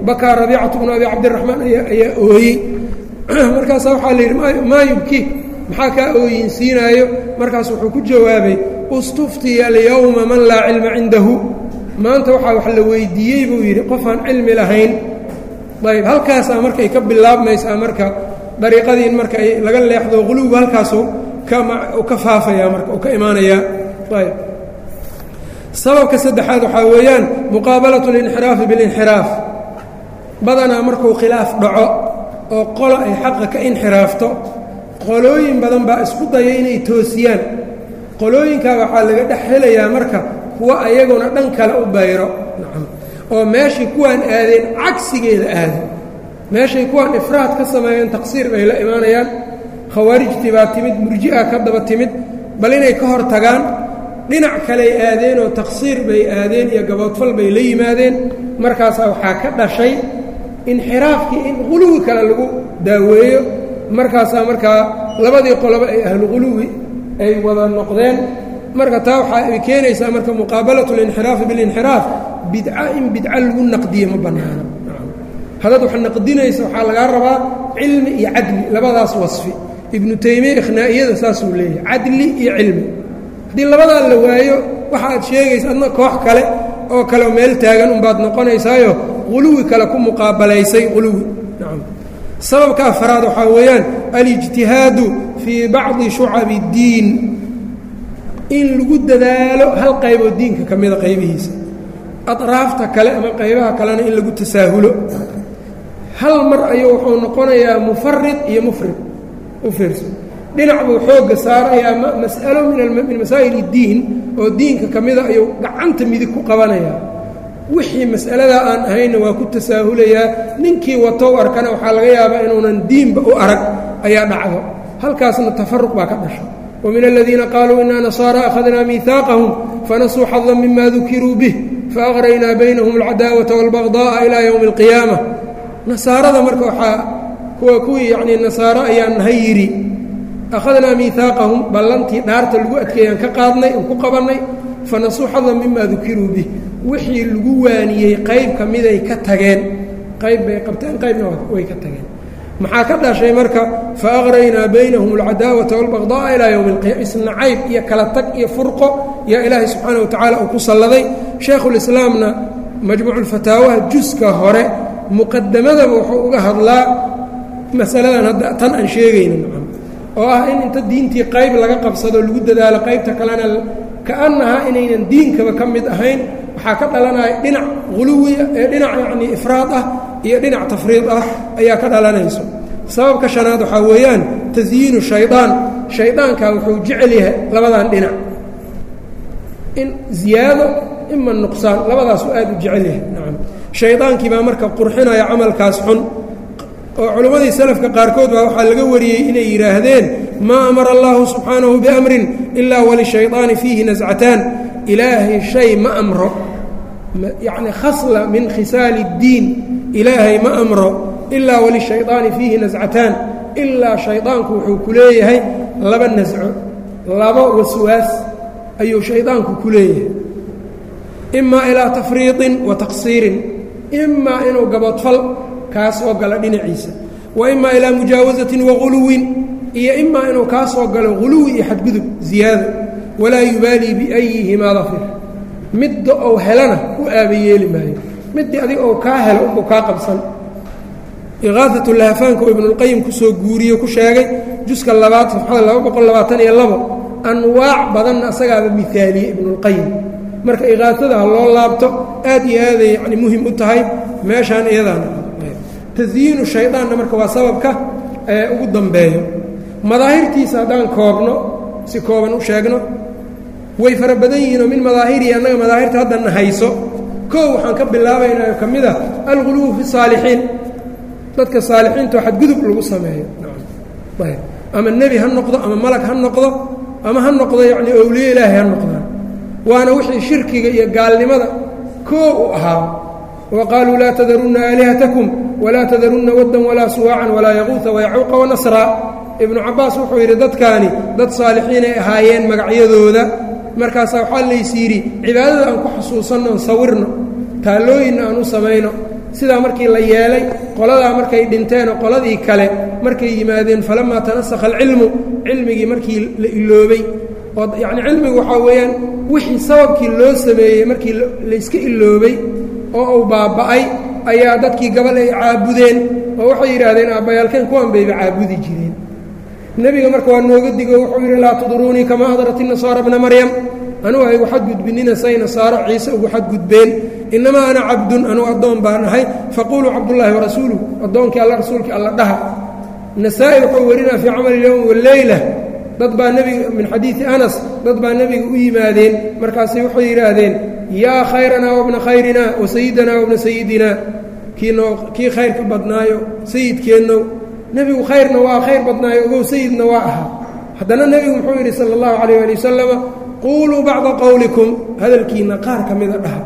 bakaa rabiicatu bnu abi cabdiraxmaan ayaa ooyey markaasaa waxaa la yidhi maa yubki maxaa kaa ooyinsiinaayo markaas wuxuu ku jawaabay istuftiya alyowma man laa cilma cindahu maanta waxaa wax la weydiiyey buu yidhi qofaan cilmi lahayn ayb halkaasaa markay ka bilaabmaysaa marka dariiqadii in marka laga leexdo quluwgu halkaasu ka faafaya marka u ka imaanayaa ayb sababka saddexaad waxaa weeyaan muqaabalatu اlinxiraafi biاlinxiraaf badanaa markuu khilaaf dhaco oo qolo ay xaqa ka inxiraafto qolooyin badan baa isku daya inay toosiyaan qolooyinkaa waxaa laga dhex helayaa marka kuwa ayaguna dhan kale u bayro oo meeshay kuwaan aadeen cagsigeeda aada meeshay kuwaan ifraad ka sameeyeen taqsiir bay la imaanayaan khawaarijtii baa timid murji'a ka daba timid bal inay ka hor tagaan dhinac kaley aadeen oo taqsiir bay aadeen iyo gaboodfal bay la yimaadeen markaasaa waxaa ka dhashay inxiraafkii in quluwi kale lagu daaweeyo markaasaa markaa labadii qoloba ay ahlu quluwi ay wada noqdeen marka taa waxaa ay keenaysaa marka muqaabalatu اlinxiraafi biاlinxiraaf bidca in bidca lagu naqdiye ma bannaano haddaad wax naqdinaysa waxaa lagaa rabaa cilmi iyo cadli labadaas wasfi ibnu taymiya ikhnaa'iyada saasuu leeyahay cadli iyo cilmi haddii labadaa la waayo waxa aad sheegaysa adna koox kale oo kale meel taagan unbaad noqonaysaayo quluwi kale ku muqaabalaysay quluwi nacam sababka afaraad waxaa weeyaan alijtihaadu fii bacdi shucabi اddiin in lagu dadaalo hal qayboo diinka ka mida qaybihiisa atraafta kale ama qaybaha kalena in lagu tasaahulo hal mar ayuu wuxuu noqonayaa mufarid iyo mufrid u fiirso dhinac buu xoogga saarayaa mas'alo min masaa'il اddiin oo diinka ka mida ayuu gacanta midig ku qabanayaa wixii mas'aladaa aan ahaynna waa ku tasaahulayaa ninkii watow arkana waxaa laga yaabaa inuunan diinba u arag ayaa dhacdo halkaasna tafaruq baa ka dhasha وmin الذiina qaaluu ina نصاarى أkhadnaa miiثaaqahm fanasuu xaظa mima dukiruu bih faأqraynaa baynahum الcadaawaةa والبaغضاءa إilى ywم الqiyaamة nasaarada marka waxaa kuwa kuwii yani nasaaro ayaa nahay yidhi akhadnaa miiثaaqahum ballantii dhaarta lagu adkeeyaan ka qaadnay oo ku qabannay fanasuu xaظa mima dukiruu bih wixii lagu waaniyey qayb ka miday ka tageen qayb bay qabteen qaybna way ka tageen maxaa ka dhashay marka faaqraynaa baynahum alcadaawata walbaqda'a ilaa yowmi alqiyama isnacayb iyo kala tag iyo furqo yaa ilaahay subxaana wa tacaala uu ku salladay shaekhulislaamna majmuuculfataawaha juska hore muqadamadaba wuxuu uga hadlaa masaladan hadda tan aan sheegayna macam oo ah in inta diintii qayb laga qabsado lagu dadaalo qaybta kalena kaannahaa inaynan diinkaba ka mid ahayn waxaa ka dhalanaya dhinac huluwiya ee dhinac yacnii ifraad ah iyo dhinac tafriid ah ayaa ka dhalanayso sababka shanaad waxaa weeyaan tasyiinu shaydaan shaydaankaa wuxuu jecel yahay labadan dhinac in ziyaado ima nuqsaan labadaasu aad u jecel yahay nacam shaydaankii baa marka qurxinaya camalkaas xun oo culimmadii salafka qaarkood baa waxaa laga wariyey inay yidhaahdeen maa amara allahu subxaanahu biamrin ilaa walishayطaani fiihi nascataan ilaahay shay ma amro yacni khasla min khisaali اddiin ilaahay ma amro ilaa walishayطaani fiihi nascataan ilaa shaydaanku wuxuu ku leeyahay laba nasco laba waswaas ayuu shaydaanku ku leeyahay imaa ilaa tafriiطin wa taqsiirin imaa inuu gabodfal kaa soo galo dhinaciisa wa imaa ilaa mujaawasatin wa guluwin iyo imaa inuu kaa soo galo guluwi iyo xadgudub ziyaado walaa yubaalii biayihimaa dafir midda ou helana u aaba yeeli maayo middii adig ou kaa helo unbuu kaa qabsan iqaafatu lahafaanka oo ibnulqayim kusoo guuriye ku sheegay juska labaad safxada laba boqol labaatan iyo labo anwaac badanna asagaaba miaaliye ibnulqayim marka iqaafada ha loo laabto aad iyo aaday yani muhim u tahay meeshaan iyadaana tasyiinu shaydaanna marka waa sababka ee ugu dambeeyo madaahirtiisa haddaan koobno si kooban u sheegno way fara badan yihiinoo min madaahirihi annaga madaahirta haddana hayso koow waxaan ka bilaabaynaa ka mid ah alguluwu fi saalixiin dadka saalixiinto xadgudub lagu sameeyo ama nebi ha noqdo ama malag ha noqdo ama ha noqdo yacnii owliye ilaahay ha noqdaan waana wixii shirkiga iyo gaalnimada koo u ahaa wa qaaluu laa tadarunna aalihatakum walaa tadarunna waddan walaa suwaacan walaa yaquuta wayacuuqa wanasraa ibnu cabbaas wuxuu yidhi dadkaani dad saalixiinay ahaayeen magacyadooda markaasaa waxaa lays yidhi cibaadada aan ku xusuusanno on sawirno taallooyinna aan u samayno sidaa markii la yeelay qoladaa markay dhinteenoo qoladii kale markay yimaadeen falamaa tanasakha alcilmu cilmigii markii la iloobay oo yacni cilmigu waxaa weeyaan wixii sababkii loo sameeyey markii layska iloobay oo uu baaba'ay ayaa dadkii gabal ay caabudeen oo waxay yidhaahdeen aabbayaalkeen kuwan bayba caabudi jireen nebiga marka waa nooga digo wuxuu yidhi laa tudruunii kamaa adrat inasaara bna maryam anugu haygu xadgudbinina say nasaaro ciise ugu xadgudbeen innamaa ana cabdun anugu addoon baan ahay faquuluu cabdullaahi warasuuluh addoonkii alla rasuulkii alla dhaha nasaa-i wuxuu warinaa fii camali yowm waleyla dad baa nebiga min xadiidi anas dad baa nebiga u yimaadeen markaasay waxay yidhaahdeen yaa khayranaa wabna khayrina wa sayidanaa wabna sayidina kiinoo kii khayrka badnaayo sayidkeennow nebigu khayrna waa khayr badnaayo ogow sayidna waa ahaa haddana nebigu muxuu yidhi sala allahu calayh ali wasalama quuluu bacda qowlikum hadalkiinna qaar ka mida dhaha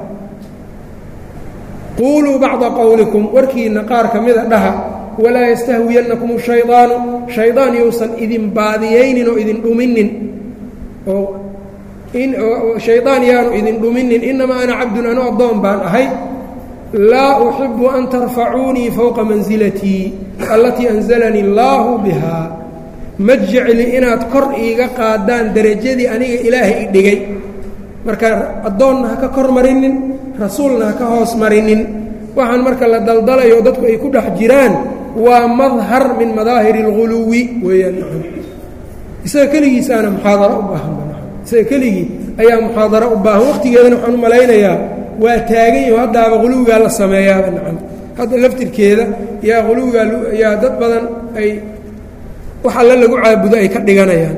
quuluu bacda qowlikum warkiinna qaar ka mida dhaha walaa yastahwiyannakum shaydaanu shaydaan yousan idin baadiyaynin oo idin dhuminin oo shaydaan yaanu idin dhuminin innamaa ana cabdun anu addoon baan ahay laa uxibu an tarfacuunii fowqa mansilatii allatii anzalanii allaahu bihaa ma jecli inaad kor iiga qaadaan derajadii aniga ilaahay i dhigay marka addoonna ha ka kor marinin rasuulna ha ka hoos marinin waxaan marka la daldalayo dadku ay ku dhex jiraan waa madhar min madaahiri اlguluwi weeyaan isaga keligiisaana muxaadaro u baahan isaga keligii ayaa muxaadaro u baahan waqtigeedana waxaan u malaynayaa waa taagan yaho haddaaba quluwigaa la sameeyaaba nacam hadda laftirkeeda yaa quluwigaa yaa dad badan ay wax alle lagu caabudo ay ka dhiganayaan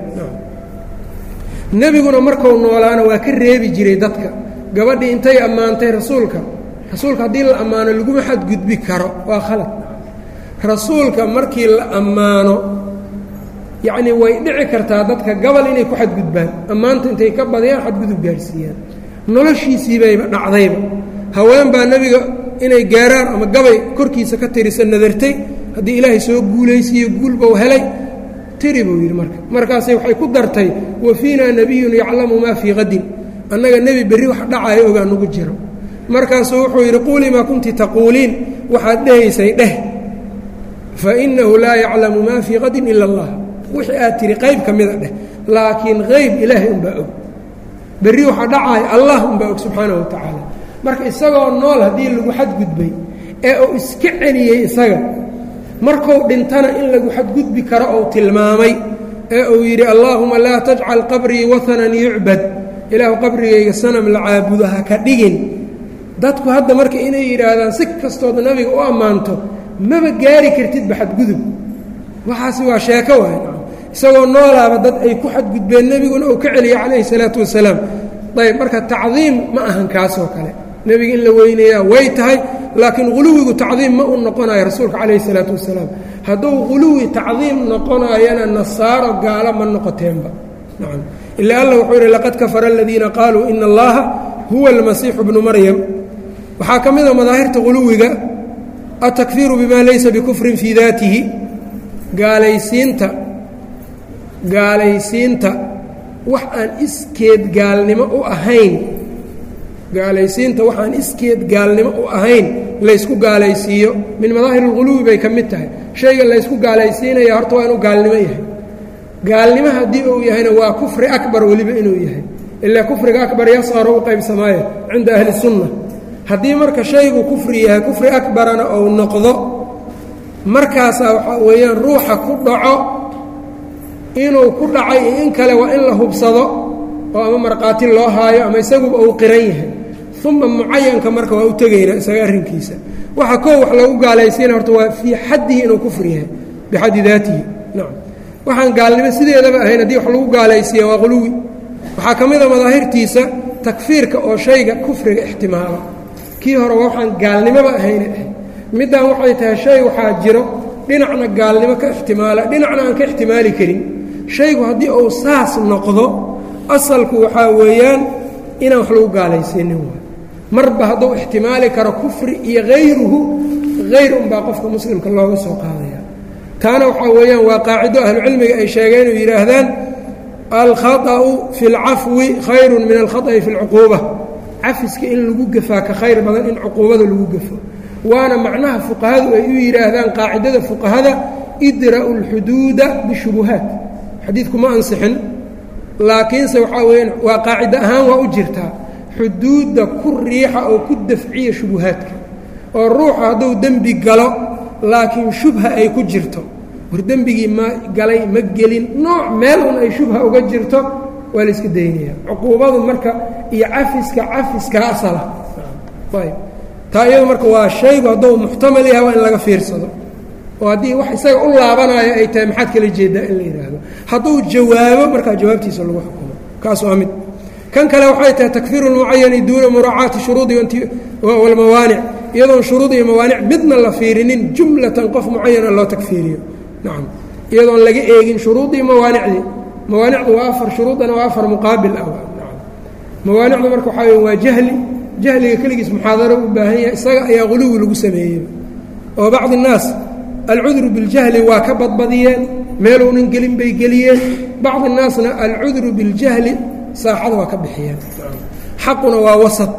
nebiguna markuu noolaana waa ka reebi jiray dadka gabadhii intay ammaantay rasuulka rasuulka haddii la ammaano laguma xadgudbi karo waa khalad rasuulka markii la ammaano yacnii way dhici kartaa dadka gabal inay ku xadgudbaan ammaanta intay ka badiyaan xadgudub gaarhsiiyaan noloshiisiibayba dhacdayba haween baa nebiga inay gaaraan ama gabay korkiisa ka tirisa nadartay haddii ilaahay soo guulaysiiyo guulbau helay tiri buu yidhi marka markaasay waxay ku dartay wa fiinaa nebiyun yaclamu maa fii qadin annaga nebi berri wax dhacaayo ogaa nugu jiro markaasuu wuxuu yidhi quulii maa kunti taquuliin waxaad dhehaysay dheh fa innahu laa yaclamu maa fii qadin ila allah wixii aad tihi qayb ka mida dheh laakiin qayb ilaahay unbaa og berri waxaa dhacaayo allah unbaa og subxaanahu wa tacaala marka isagoo nool haddii lagu xadgudbay ee uu iska celiyey isaga markuu dhintana in lagu xadgudbi karo ou tilmaamay ee uu yidhi allaahuma laa tajcal qabrii wahanan yucbad ilaahu qabrigayga sanam la caabudo ha ka dhigin dadku hadda marka inay yidhaahdaan si kastood nabiga u ammaanto maba gaari kartidba xadgudub waxaasi waa sheeko waay isagoo noolaaba dad ay ku xadgudbeen nebiguna uu ka celiyay calayhi salaatu wasalaam ayb marka tacdiim ma ahan kaasoo kale nebiga in la weynayaa way tahay laakiin huluwigu tacdiim ma u noqonayo rasuulka calayhi salaatu wasalaam hadduu huluwi tacdiim noqonaayana nasaaro gaalo ma noqoteenba nacam ila alla wuxuu yidhi laqad kafara aladiina qaaluu ina allaha huwa almasiixu bnu maryam waxaa ka mida madaahirta huluwiga atakfiiru bima laysa bikufrin fii daatihi gaalaysiinta gaalaysiinta wax aan iskeed gaalnimo u ahayn gaalaysiinta waxaan iskeed gaalnimo u ahayn laysku gaalaysiiyo min madaahir اlghuluwi bay ka mid tahay shayga laysku gaalaysiinaya horta waa inuu gaalnimo yahay gaalnimo haddii uu yahayna waa kufri akbar weliba inuu yahay ilaa kufriga akbar yasqaro u qaybsamaayo cinda ahli الsunna haddii marka shaygu kufri yahay kufri akbarana ou noqdo markaasaa waxaa weeyaan ruuxa ku dhaco inuu ku dhacay iyo in kale waa in la hubsado oo ama markhaati loo haayo ama isaguba uu qiran yahay uma mucayanka marka waa u tegaynaa isaga arrinkiisa waxa koo wax lagu gaalaysiina horta waa fii xaddihi inuu kufri yahay bixaddi daatihi nacam waxaan gaalnimo sideedaba ahayn haddii wax lagu gaalaysiiya waa quluwi waxaa ka mid a madaahirtiisa takfiirka oo shayga kufriga ixtimaala kii hore waa waxaan gaalnimoba ahayna ahayd middan waxay tahay shay waxaa jiro dhinacna gaalnimo ka ixtimaala dhinacna aan ka ixtimaali karin shaygu haddii uu saas noqdo asalku waxaa weeyaan inaan wax lagu gaalaysiinin waay marba hadduu ixtimaali karo kufri iyo hayruhu hayr unbaa qofka muslimka looga soo qaadaya taana waxaa weeyaan waa qaacido ahlucilmiga ay sheegeen oo yidhaahdaan alkhaطأu fi اlcafwi khayru min alkhaطأi fi اlcuquuba cafiska in lagu gafaa ka khayr badan in cuquubada lagu gafo waana macnaha fuqahadu ay u yidhaahdaan qaacidada fuqahada idra'u اlxuduuda bishubuhaat xadiidku ma ansixin laakiinse waxaa weyaan waa qaacido ahaan waa u jirtaa xuduudda ku riixa oo ku dafciya shubuhaadka oo ruuxa hadduu dembi galo laakiin shubha ay ku jirto war dembigii ma galay ma gelin nooc meel un ay shubha uga jirto waa la iska daynaya cuquubadu marka iyo cafiska cafiska asala ayb taa iyadu marka waa shaygu hadduu muxtamal yahay waa in laga fiirsado oo haddii wax isaga u laabanayo ay tahay maxaad kala jeedaa in la yidhaahdo hadduu jawaabo markaa jawaabtiisa lagu xukumo kaas waa mid kan kale waxay tahay takfiiru lmucayani duuna muraacaati shuruudi walmawaanic iyadoon shuruud iyo mawaanic midna la fiirinin jumlatan qof mucayana loo takfiiriyo nacam iyadoon laga eegin shuruudii mawaanicdii mawaanicdu waa afar shuruudana waa afar muqaabil ah mawaanicdu marka waxaa wey waa jahli jahliga keligiis muxaadaro u baahan yahay isaga ayaa quluwi lagu sameeyey oo bacdi الnaas alcudru biاljahli waa ka badbadiyeen meeluunan gelin bay geliyeen bacdi الnaasna alcudru biاljahli saaxada waa ka bixiyeen xaquna waa wasad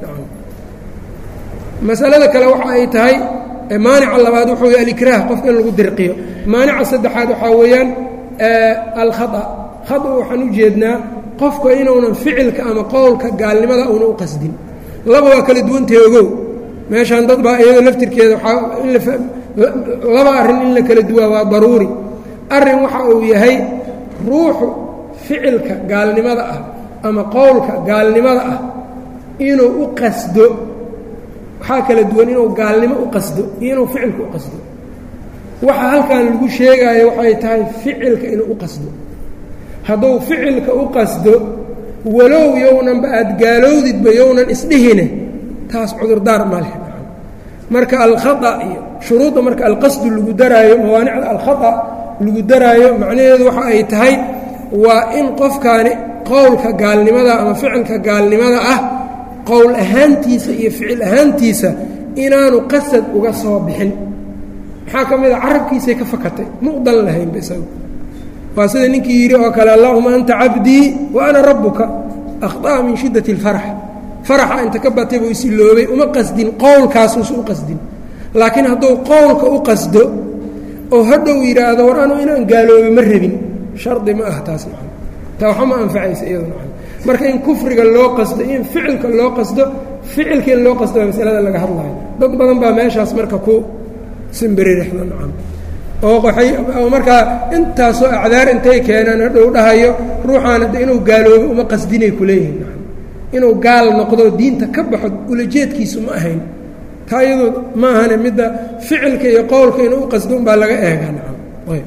masalada kale waxa ay tahay maanica labaad wuxuu y alikraah qofka in lagu dirqiyo maanica saddexaad waxaa weeyaan alkhaa khada waxaan u jeednaa qofka inuunan ficilka ama qowlka gaalnimada una u qasdin laba waa kala duwantahe ogow meeshaan dad baa iyadoo laftirkeeda waaa laba arrin in la kala duwaa waa daruuri arrin waxa uu yahay ruuxu ficilka gaalnimada ah ama qowlka gaalnimada ah inuu u qasdo waxaa kala duwan inuu gaalnimo u qasdo iyo inuu ficilka u qasdo waxa halkan lagu sheegaayo waxay tahay ficilka inuu u qasdo hadduu ficilka u qasdo walow yownanba aad gaalowdidba yownan isdhihine taas cudurdaar ma leh marka alkhata iyo shuruudda marka alqasdu lagu daraayo mawaanicda alkhata lagu daraayo macnaheedu waxa ay tahay waa in qofkaani qowlka gaalnimada ama ficilka gaalnimada ah qowl ahaantiisa iyo ficil ahaantiisa inaanu qasad uga soo bixin maxaa ka mid a carabkiisay ka fakatay muqdan lahaynba isagu waa sida ninkii yidhi oo kale allahuma anta cabdii wa ana rabbuka akhطa'a min shiddati اlfarax faraxa inta ka batay buu isiloobay uma qasdin qowlkaasuusa u qasdin laakiin hadduu qowlka u qasdo oo hadhow yidhaahdo war anu inaan gaaloobay ma rabin shardi ma ah taas maa taa waxa ma anfacaysa iyado maa marka in kufriga loo qasdo in ficilka loo qasdo ficilka in loo qasdo baa masalada laga hadlayo dad badan baa meeshaas marka ku simbiririxda nacam oo waay oo markaa intaasoo acdaar intay keenaan hadhow dhahayo ruuxaana de inuu gaaloobo uma qasdinay kuleeyihin nacam inuu gaal noqdo diinta ka baxo ulajeedkiisu ma ahayn taa iyadoo ma ahane midda ficilka iyo qowlka inuu u qasdo unbaa laga eegaa nacam ayb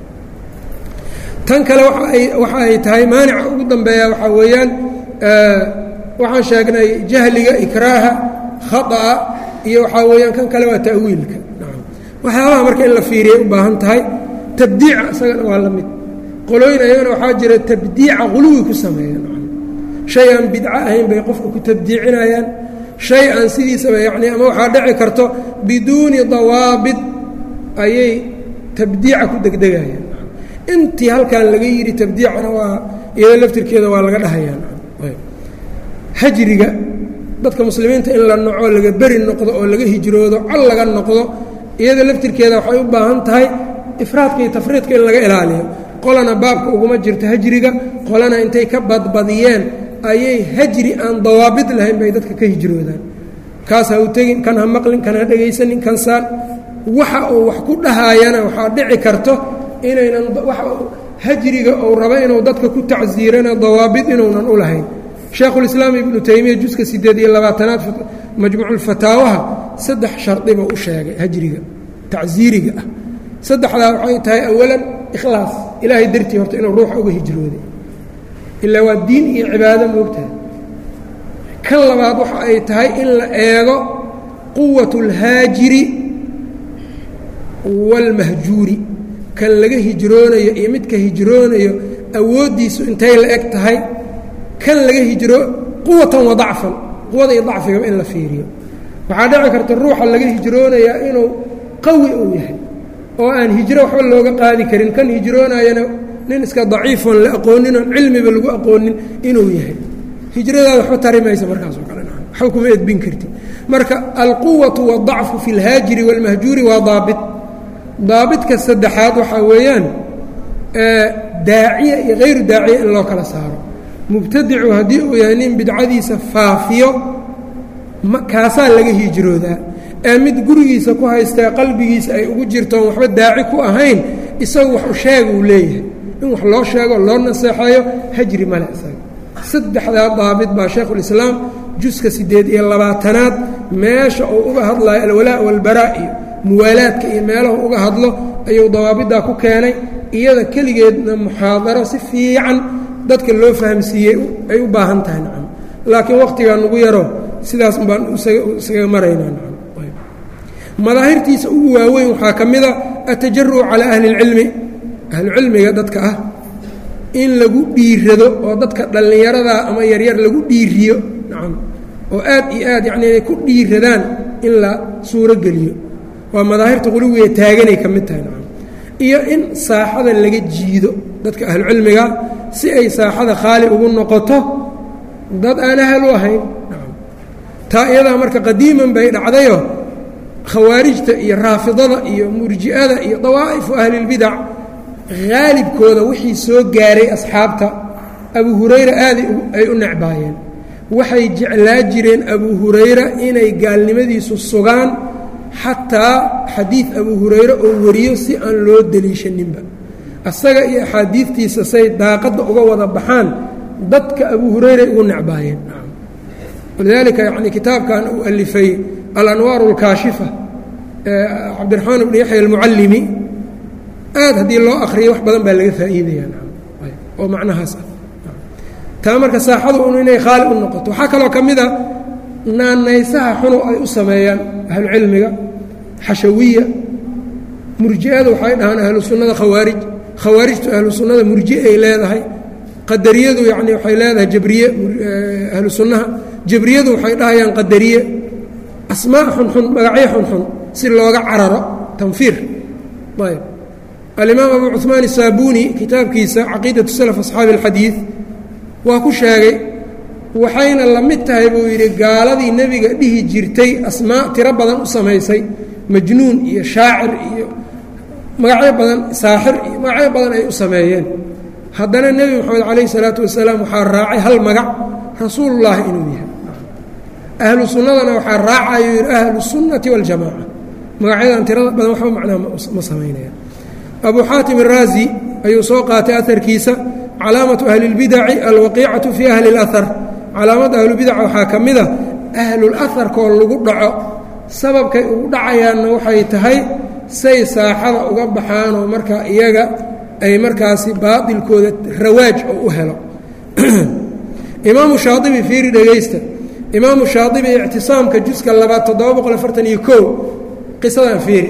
tan kale waay waxa ay tahay maanica ugu dambeeya waxaa weeyaan waxaan sheegnay jahliga ikraaha khaa'a iyo waxaa weeyaan kan kale waa ta'wiilka nacam waxyaabaha marka in la fiiriyay u baahan tahay tabdiica isagana waa la mid qolooyin ayagana waxaa jira tabdiica quluwi ku sameeya nacam shay aan bidco ahayn bay qofka ku tabdiicinayaan shay aan sidiisaba yacni ama waxaa dhici karto biduuni dawaabit ayay tabdiica ku degdegayaan intii halkan laga yidhi tabdiicana waa iyado laftirkeeda waa laga dhahayaa hajriga dadka muslimiinta in la noco laga beri noqdo oo laga hijroodo col laga noqdo iyada laftirkeeda waxay u baahan tahay ifraadka iyo tafriidka in laga ilaaliyo qolana baabka uguma jirto hajriga qolana intay ka badbadiyeen ayay hajri aan dawaabid lahayn bay dadka ka hijroodaan kaas ha u tegin kan ha maqlin kan ha dhegaysanin kan saan waxa uu wax ku dhahaayana waxaa dhici karto inaynan hajriga uu rabo inuu dadka ku tacsiirana dawaabid inuunan u lahayn sheekhulislaam ibnu taymiya juska sideed iyo labaatanaad majmuuculfataawaha saddex shardiba u sheegay hajriga tacsiiriga ah saddexdaa waxay tahay awalan ikhlaas ilaahay dartii horta inuu ruuxa uga hijrooday ilaa waa diin iyo cibaado moogtahay kan labaad waxa ay tahay in la eego quwat اlhaajiri wاlmahjuuri kan laga hijroonayo iyo midka hijroonayo awooddiisu intay la eg tahay kan laga hijroo quwatan wa dacfan quwada iyo dacfigaba in la fiiriyo waxaa dhici karta ruuxa laga hijroonayaa inuu qawi uu yahay oo aan hijro waxba looga qaadi karin kan hijroonayana nin iska daciifoon la aqoonin oon cilmiba lagu aqoonin inuu yahay hijradaada waxba tari maysa markaasoo kale waxba kuma edbin karti marka alquwatu waاdacfu fi اlhaajiri wاlmahjuuri waa daabit daabitka saddexaad waxaa weeyaan daaciya iyo hayru daaciya in loo kala saaro mubtadicu haddii uu yahay nin bidcadiisa faafiyo kaasaa laga hijroodaa ee mid gurigiisa ku haystee qalbigiisa ay ugu jirtoon waxba daaci ku ahayn isagu wax u sheega uu leeyahay in wax loo sheego loo naseexeeyo hajri male isaga saddexdaa daabit baa shaykhulislaam juska siddeed iyo labaatanaad meesha uu uga hadlayo alwalaa walbaraa iyo muwaalaadka iyo meelahu uga hadlo ayuu dawaabiddaa ku keenay iyada keligeedna muxaadaro si fiican dadka loo fahamsiiyey ay u baahan tahay nacam laakiin wakhtigaa nugu yaro sidaas baan isaga maraynaa nacam madaahirtiisa ugu waaweyn waxaa ka mida atajaruc calaa ahli اlcilmi ahlucilmiga dadka ah in lagu dhiirado oo dadka dhallinyaradaa ama yaryar lagu dhiiriyo nacam oo aad iyo aad yacni inay ku dhiiradaan in la suuro geliyo waa madaahirta quluwiga taaganay ka mid tahay nacam iyo in saaxada laga jiido dadka ahlucilmiga si ay saaxada khaali ugu noqoto dad aan ahal u ahayn nacam taa iyadaa marka qadiiman bay dhacdayo khawaarijta iyo raafidada iyo murji'ada iyo dawaa'ifu ahlilbidac haalibkooda wixii soo gaaray asxaabta abu hurayra aaday ay u necbaayeen waxay jeclaa jireen abu hurayra inay gaalnimadiisu sugaan xataa xadiid abu hurayre oo wariyo si aan loo deliishaninba asaga iyo axaadiidtiisa say daaqadda uga wada baxaan dadka abu hurayray ugu necbaayeen walidaalika yani kitaabkan uu alifay alanwaar اlkaashifa cabdiraxmaan bn yaxya almucallimi aad haddii loo akriyo wax badan baa laga faa'iidaya oo macnahaas ah taa marka saaxadu un inay khaali u noqoto waxaa kaloo ka mid a naanaysaha xunu ay u sameeyaan ahlucilmiga xashawiya murji'ada waxay dhahaan ahlu sunnada khawaarij khawaarijtu ahlu sunnada murji ay leedahay qadariyadu yani waxay leedahay jabriye ahlu sunnaha jabriyadu waxay dhahayaan qadariye asmaa xunxun magacyo xunxun si looga cararo tanfiir ayb alimaam abu cuثmaan الsaabuni kitaabkiisa caqiidaةu salaf asxaabi اlxadiid waa ku sheegay waxayna la mid tahay buu yidhi gaaladii nebiga dhihi jirtay asmaa tiro badan u samaysay majnuun iyo shaacir iyo magacyo badan saaxir iyo magacyo badan ay u sameeyeen haddana nebi moxamed calayh الsalaatu wasalaam waxaa raacay hal magac rasuulullaahi inuu yahay ahlu sunnadana waxaa raacayo yidhi ahlu الsunnati waاljamaca magacyadan tirada badan waxba macnaha ma samaynaya abu xaatim الraazi ayuu soo qaatay aharkiisa calaamatu ahli اlbidaci alwaqiicatu fii ahli اlahar calaamadda ahlubidaca waxaa ka mida ahlulaharkoo lagu dhaco sababkay ugu dhacayaanna waxay tahay say saaxada uga baxaanoo markaa iyaga ay markaasi baatilkooda rawaaj oo u helo imaamu shaaibi fiiri dhegaysta imaamu shaaibi ictisaamka juska labaad toddoba boqol afartan iyo kow qisadan fiiri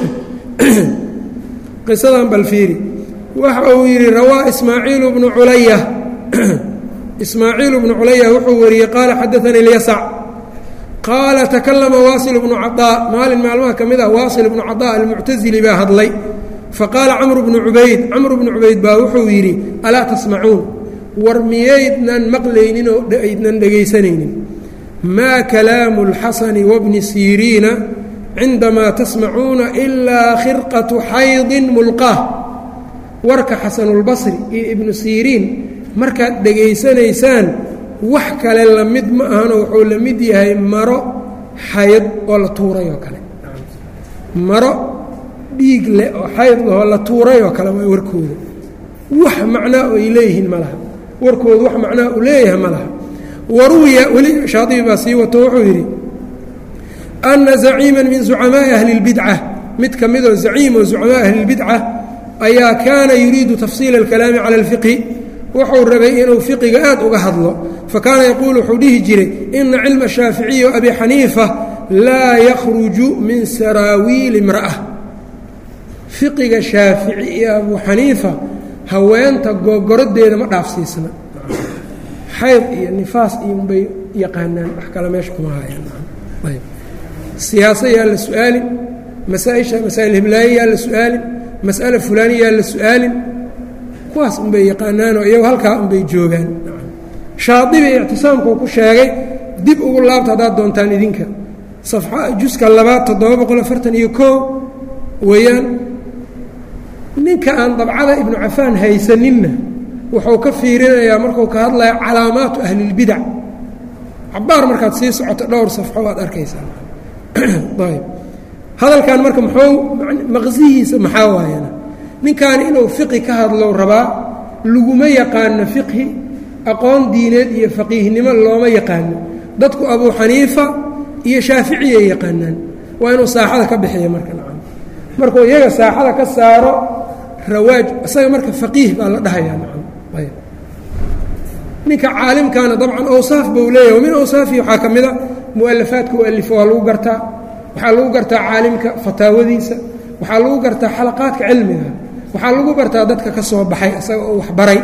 qisadan bal fiiri waxa uu yidhi rawaa ismaaciilu bnu culaya ismaaciilu bnu culaya wuxuu wariyey qaala xadaanii اlyasac qaala takalama waasil bnu caطaa maalin maalmaha ka mid ah waasil bnu caطaa almuctasili baa hadlay faqaala camru bnu cubayd camru bnu cubayd baa wuxuu yidhi alaa tasmacuun war miyaydnan maqlaynin oo aydnan dhegaysanaynin maa kalaamu اlxasani wabni siriina cindamaa tasmacuuna ilaa khirqatu xaydin mulqaah warka xasanulbasri iyo ibnu siriin markaad dhegaysanaysaan wax kale la mid ma ahano wuxuu la mid yahay maro xayd oo la tuuray oo kale maro dhiig leh oo xayd lahoo la tuuray oo kale waa warkooda wax macnaa oo ay leeyihiin ma laha warkooda wax macnaa uu leeyahay ma laha waruwiya weli shaadibi baa sii wato wuxuu yidhi ana zaciima min zucamaaءi ahli اlbidca mid ka midoo zaciim oo zucamaa ahli اlbidca ayaa kaana yuriidu tafsiila اlkalaami cala اlfiqhi wuxuu rabay inuu fiqiga aad uga hadlo fakaana yaquulu wuxuu dhihi jiray ina cilma shaaficiyi o abi xaniifa laa yakhruju min saraawiili imra'a fiqiga shaafici iyo abu xaniifa haweenta googorodeeda ma dhaafsiisna xayd iyo nifaas iyo bay yaqaanaan wax kale meesha kuma hayaan siyaasa yaa la su-aalin masaaisha masaa'il hiblaaye yaa la su-aalin mas'ala fulaani yaa la su-aalin kuwaas unbay yaqaanaanoo iyago halkaa unbay joogaan shaadibi ictisaamkuu ku sheegay dib ugu laabta haddaad doontaan idinka safxa juska labaad toddoba boqol afartan iyo koo weeyaan ninka aan dabcada ibnu cafaan haysaninna wuxuu ka fiirinayaa markuu ka hadlaya calaamaatu ahlilbidac cabaar markaad sii socoto dhowr safxo waad arkaysaa ayb hadalkan marka muxuu maqsihiisa maxaa waayana ninkaani inuu fiqi ka hadlow rabaa laguma yaqaano fiqhi aqoon diineed iyo faqiihnimo looma yaqaano dadku abuu xaniifa iyo shaaficiyay yaqaanaan waa inuu saaxada ka bixiya marka nacam markuu iyaga saaxada ka saaro rawaaj isaga marka faqiih baa la dhahayaa nacam ayb ninka caalimkaana dabcan awsaaf buu leeyahay min awsaafihi waxaa ka mida mu'alafaadka u alifo waa lagu gartaa waxaa lagu gartaa caalimka fataawadiisa waxaa lagu gartaa xalaqaadka cilmiga waxaa lagu bartaa dadka ka soo baxay isaga oo waxbaray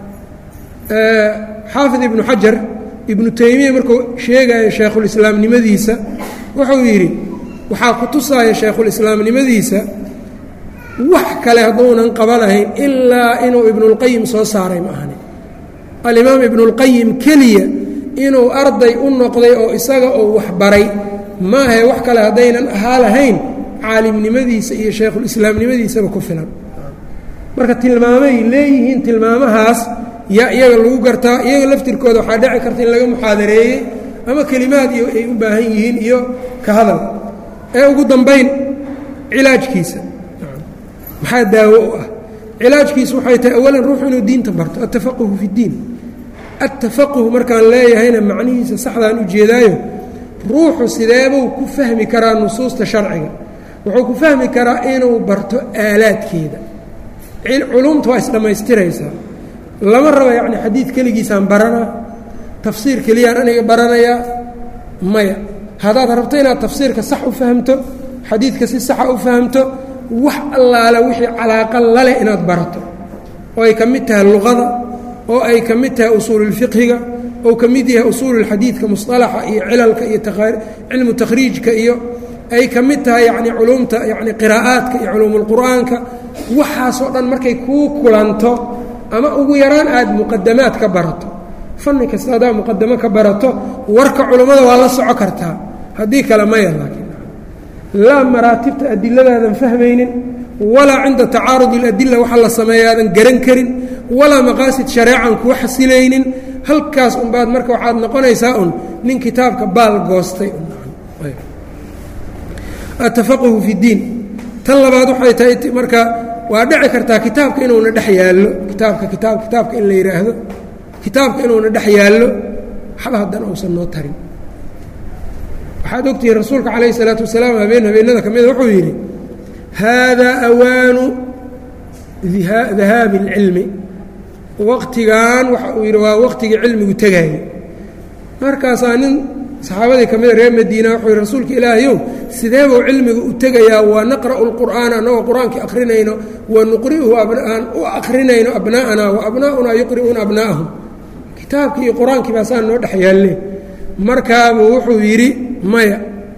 xaafid ibnu xajar ibnu taymiya markuu sheegayo shaykhulislaamnimadiisa wuxuu yidhi waxaa ku tusaaya shaykhulislaamnimadiisa wax kale hadduunan qabanahayn ilaa inuu ibnulqayim soo saaray ma ahani alimaam ibnulqayim keliya inuu arday u noqday oo isaga oo waxbaray maahae wax kale haddaynan ahaa lahayn caalimnimadiisa iyo shaykhulislaamnimadiisaba ku filan marka tilmaamay leeyihiin tilmaamahaas yaa iyaga lagu gartaa iyaga laftirkooda waxaa dhici karta in laga muxaadareeyey ama kelimaad iyo ay u baahan yihiin iyo ka hadal ee ugu dambayn cilaajkiisa maxaa daawo u ah cilaajkiisu waxay tahay awalan ruuxu inuu diinta barto altafaquhu fi اddiin altafaquh markaan leeyahayna macnihiisa saxdaan ujeedaayo ruuxu sideebuu ku fahmi karaa nusuusta sharciga wuxuu ku fahmi karaa inuu barto aalaadkeeda culumta waa isdhammaystiraysaa lama raba yacni xadiid keligiisaan baranaa tafsiir keliyaan aniga baranayaa maya haddaad rabto inaad tafsiirka sax u fahamto xadiidka si saxa u fahamto wax allaala wixii calaaqa laleh inaad barato oo ay ka mid tahay luqada oo ay ka mid tahay usuululfiqhiga oo ka mid yahay usuululxadiidka musطalaxa iyo cilalka iyo cilmu takhriijka iyo ay ka mid tahay yacni culumta yacni qiraa'aadka iyo culuumulqur'aanka waxaasoo dhan markay kuu kulanto ama ugu yaraan aad muqadamaad ka barato fanni kasta haddaad muqadamo ka barato warka culummada waa la soco kartaa haddii kale maya laakiin laa maraatibta adiladaadan fahmaynin walaa cinda tacaarud اladila waxa la sameeya aadan garan karin walaa maqaasid shareecan kuu xasilaynin halkaas unbaad marka waxaad noqonaysaa un nin kitaabka baal goostay atafaquhu fi اdiin tan labaad waxay tahay marka waa dhici kartaa kitaabka inuuna dhex yaallo kitaabka kitaab kitaabka in la yidhaahdo kitaabka inuuna dhex yaallo waxba haddana uusan noo tarin waxaad ogtihiin rasuulka calayh isalaatu wasalaam habeen habeenada ka mida wuxuu yidhi haadaa awaanu dahaabi اlcilmi waqtigan waxa uu yidhi waa waqtigii cilmigu tegaaye markaasaa nin saxaabadii ka mida reer madiina wuxuu yidhi rasuulka ilaahayow sidee buu cilmigu u tegayaa waa naqra'u اlqur'aana annagoo qur-aankii akhrinayno wa nuqri'uhu aan u akhrinayno abnaa'ana wa abnaa'unaa yuqri'uuna abnaa'ahum kitaabkii iyo qur-aankii baa saa noo dhex yaalle markaabuu wuxuu yidhi maya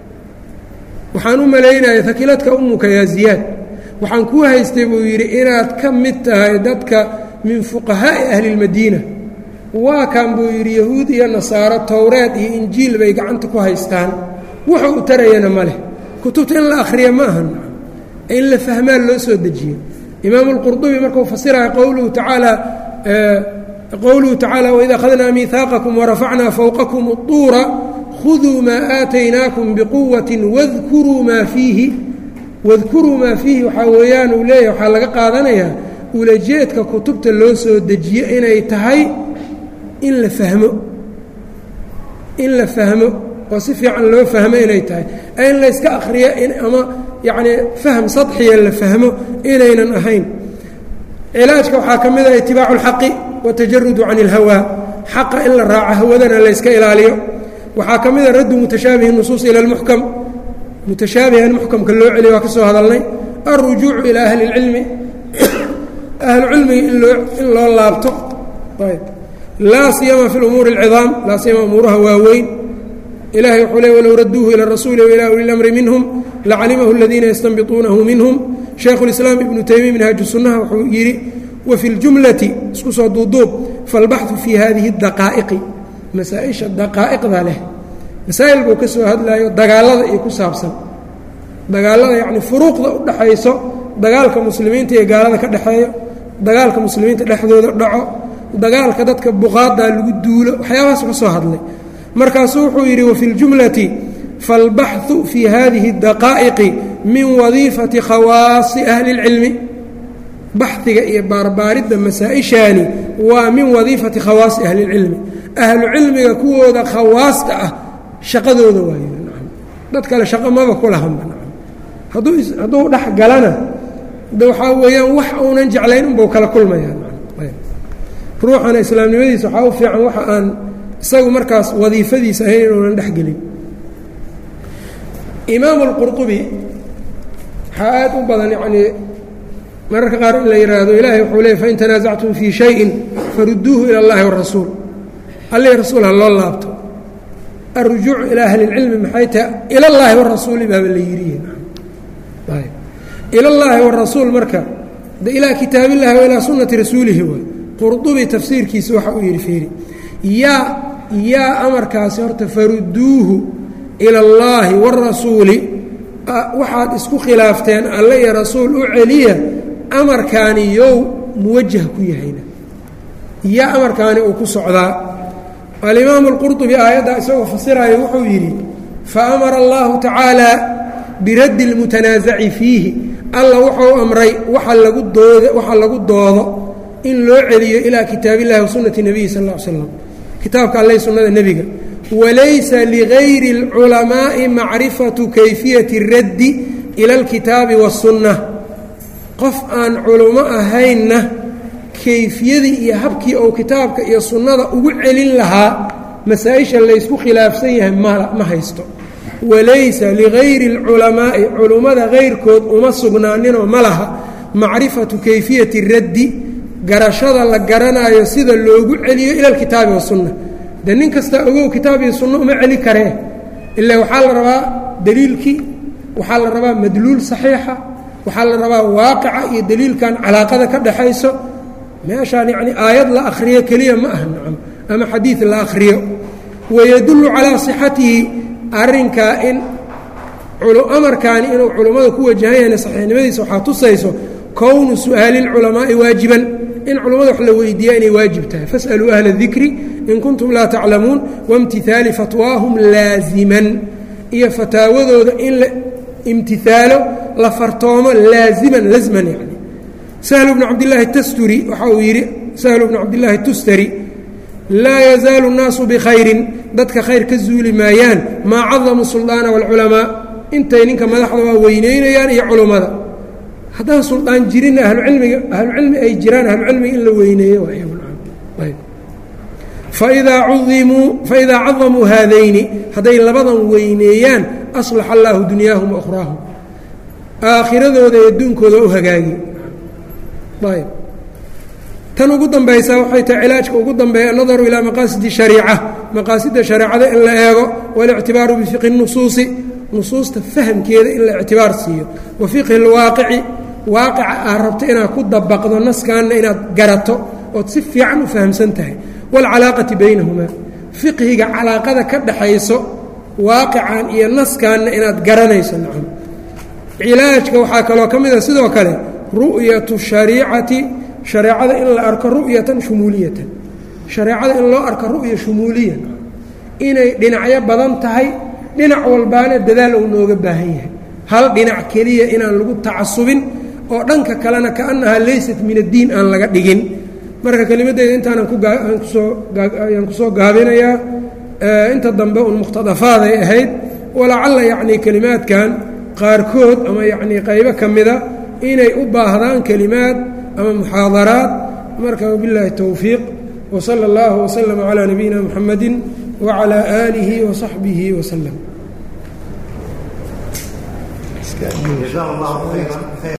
waxaan u malaynaya hakiladka umuka yaa ziyaad waxaan kuu haystay buu yidhi inaad ka mid tahay dadka min fuqahaa'i ahli اlmadiina waa kan buu yidhi yahuud iyo nasaaro towreed iyo injiil bay gacanta ku haystaan wuxuu u tarayana ma leh kutubta in la akhriya ma ahan in la fahmaa loo soo dejiyo imaamu اlqurdubi markuu fasiraya qowluhu tacaala qowluhu tacaala waid akhadnaa miihaaqakum warafacnaa fowqakum اطuura khuduu maa aataynaakum biquwati wadkuruu maa fiihi wadkuruu maa fiihi waxaa weeyaan uu leeyahay waxaa laga qaadanayaa ulajeedka kutubta loo soo dejiyo inay tahay in la fahmo in la fahmo oo si fiican loo fahmo inay tahay in layska akhriyo ama yacnii fahm sadxiya la fahmo inaynan ahayn cilaajka waxaa ka mid ah itibaacu اlxaqi watajarudu can اlhawaa xaqa in la raaco hawadana layska ilaaliyo waxaa ka mid a raddu mutashaabihi nusuus ila اlmuxkam mutashaabihan muxkamka loo celiyo waa ka soo hadalnay alrujuucu ilaa ahli اlcilmi ahlu cilmiga inloo in loo laabto ayb laa siyama fi umuuri اlcidaam laa siyama umuuraha waaweyn ilahay wuxuu le walow raduuhu ilى الrasuuli wailى uli اlamri minhum lacalimahu اladiina yastanbituunahu minhum shaykhu اlislaam ibnu taymiya minhaaju sunnaha wuxuu yidhi wafi اljumlati isku soo duuduub falbaxu fii hadihi اdaqaa'iqi masaa-isha daqaa'iqda leh masaa'il buu ka soo hadlayo dagaalada iyo ku saabsan dagaalada yacni furuuqda u dhaxayso dagaalka muslimiinta iyo gaalada ka dhexeeyo dagaalka muslimiinta dhexdooda dhaco dagaalka dadka buqaadaa lagu duulo waxyaabahaas ka soo hadlay markaasuu wuxuu yidhi wafi ljumlati faalbaxu fii hadihi اdaqaa'iqi min wadiifati khawaasi ahli اlcilmi baxiga iyo baarbaaridda masaa-ishaani waa min wadiifati khawaasi ahli اlcilmi ahlu cilmiga kuwooda khawaasta ah shaqadooda waayo dad kale shaqo maba ku lahanba hadduu dhex galana de waxaa weeyaan wax uunan jeclayn unbau kala kulmayaa ruuxana islaamnimadiisa waxaa u fiican waxa aan isagu markaas wadiifadiisa ahayn inuunan dhex gelin imaamu اlqurطubi waxaa aad u badan yacnii mararka qaar in la yidhaahdo ilaahay wuxuu leey fain tanaasactum fii shayin faruduuhu ilى اllahi wالrasuul allih rasuul ha loo laabto alrujuucu ilaa ahli اlcilmi maxay tahay ila اllaahi warasuuli baaba la yidhi ila اllaahi warasuul marka de ilaa kitaab illahi wa ilaa sunati rasuulihi waay qurdubi tafsiirkiisa waxa uu yidhi fiiri yaa yaa amarkaasi horta faruduuhu ila اllaahi wاrasuuli waxaad isku khilaafteen alle iyo rasuul u celiya amarkaani yow muwajah ku yahayna yaa amarkaani uu ku socdaa alimaamu اlqurطubi aayaddaa isagoo fasiraayo wuxuu yidhi faamara allahu tacaala biraddi اlmutanaasaci fiihi alla wuxuu amray waxa lagu dood waxa lagu doodo in loo celiyo ilaa kitaab illahi wa sunati nebiyi sal ll ly slam kitaabka alle sunnada nebiga walaysa ligayri اlculamaaءi macrifatu kayfiyati اraddi ila اlkitaabi waالsunna qof aan culummo ahaynna kayfiyadii iyo habkii ou kitaabka iyo sunnada ugu celin lahaa masaa-isha laysku khilaafsan yahay ma haysto walaysa ligayri اlculamaa'i culummada kayrkood uma sugnaaninoo ma laha macrifatu kayfiyati raddi garashada la garanaayo sida loogu celiyo ila alkitaabi wasunna de nin kastaa ogow kitaab iyo sunno uma celi karee ila waxaa la rabaa daliilkii waxaa la rabaa madluul saxiixa waxaa la rabaa waaqica iyo daliilkan calaaqada ka dhaxayso meeshaan yacni aayad la akhriyo keliya ma aha nacam ama xadiid la akhriyo wayadullu calaa sixatihi arrinkaa in amarkaani inuu culummada ku wajahan yahayna saxiixnimadiisa waxaa tusayso kownu su'aali اlculamaa'i waajiban in culummada wax la weydiiya inay waajib tahay fas'aluu ahla اdikri in kuntum laa taclamuun waimtihaali fatwaahum laaziman iyo fataawadooda in la imtihaalo la fartoomo laaziman lasman yani sahlu bnu cabdillaahi tasturi waxa uu yidhi sahlu bnu cabdillaahi tustari laa yazaalu الnaasu bikhayrin dadka khayr ka zuuli maayaan maa cadamu suldaana wاlculamaa intay ninka madaxda waa weyneynayaan iyo culummada haddaan suldaan jirinna ahlucilmiga ahlucilmi ay jiraan ahlucilmiga in la weyneeyo faidaa uimuu faidaa cadamuu haadayni hadday labadan weyneeyaan aslaxa allaahu dunyaahum waأkhraahum aakhiradooda iyo adduunkooda u hagaagi ayb tan ugu dambaysa waxay tahay cilaajka ugu dambeeya annadaru ilaa maqaasidi shariica maqaasida shareecada in la eego waاlictibaaru bifiqhi nusuusi nusuusta fahamkeeda in la ictibaar siiyo wa fiqhi اlwaaqici waaqica aad rabto inaad ku dabaqdo naskaanna inaad garato ood si fiican u fahamsan tahay wاlcalaaqati baynahumaa fiqhiga calaaqada ka dhaxayso waaqican iyo naskaanna inaad garanayso nacam cilaajka waxaa kaloo ka mid a sidoo kale ru'yatu shariicati shareecada in la arko ru'yatan shumuuliyatan shareecada in loo arko ru'ya shumuuliya inay dhinacyo badan tahay dhinac walbaana dadaal uu nooga baahan yahay hal dhinac keliya inaan lagu tacasubin oo dhanka kalena kaannahaa laysat min addiin aan laga dhigin marka kelimadeyda intaanan kuayaan kusoo gaabinayaa inta dambe un muqhtadafaaday ahayd walacalla yacnii kelimaadkan qaarkood ama yacnii qaybo ka mida inay u baahdaan kelimaad ama muxaadaraad marka wabilaahi towfiiq wsala اllahu wslama calaa nabiyina muxamadi wcalى aalihi wasaxbihi waslem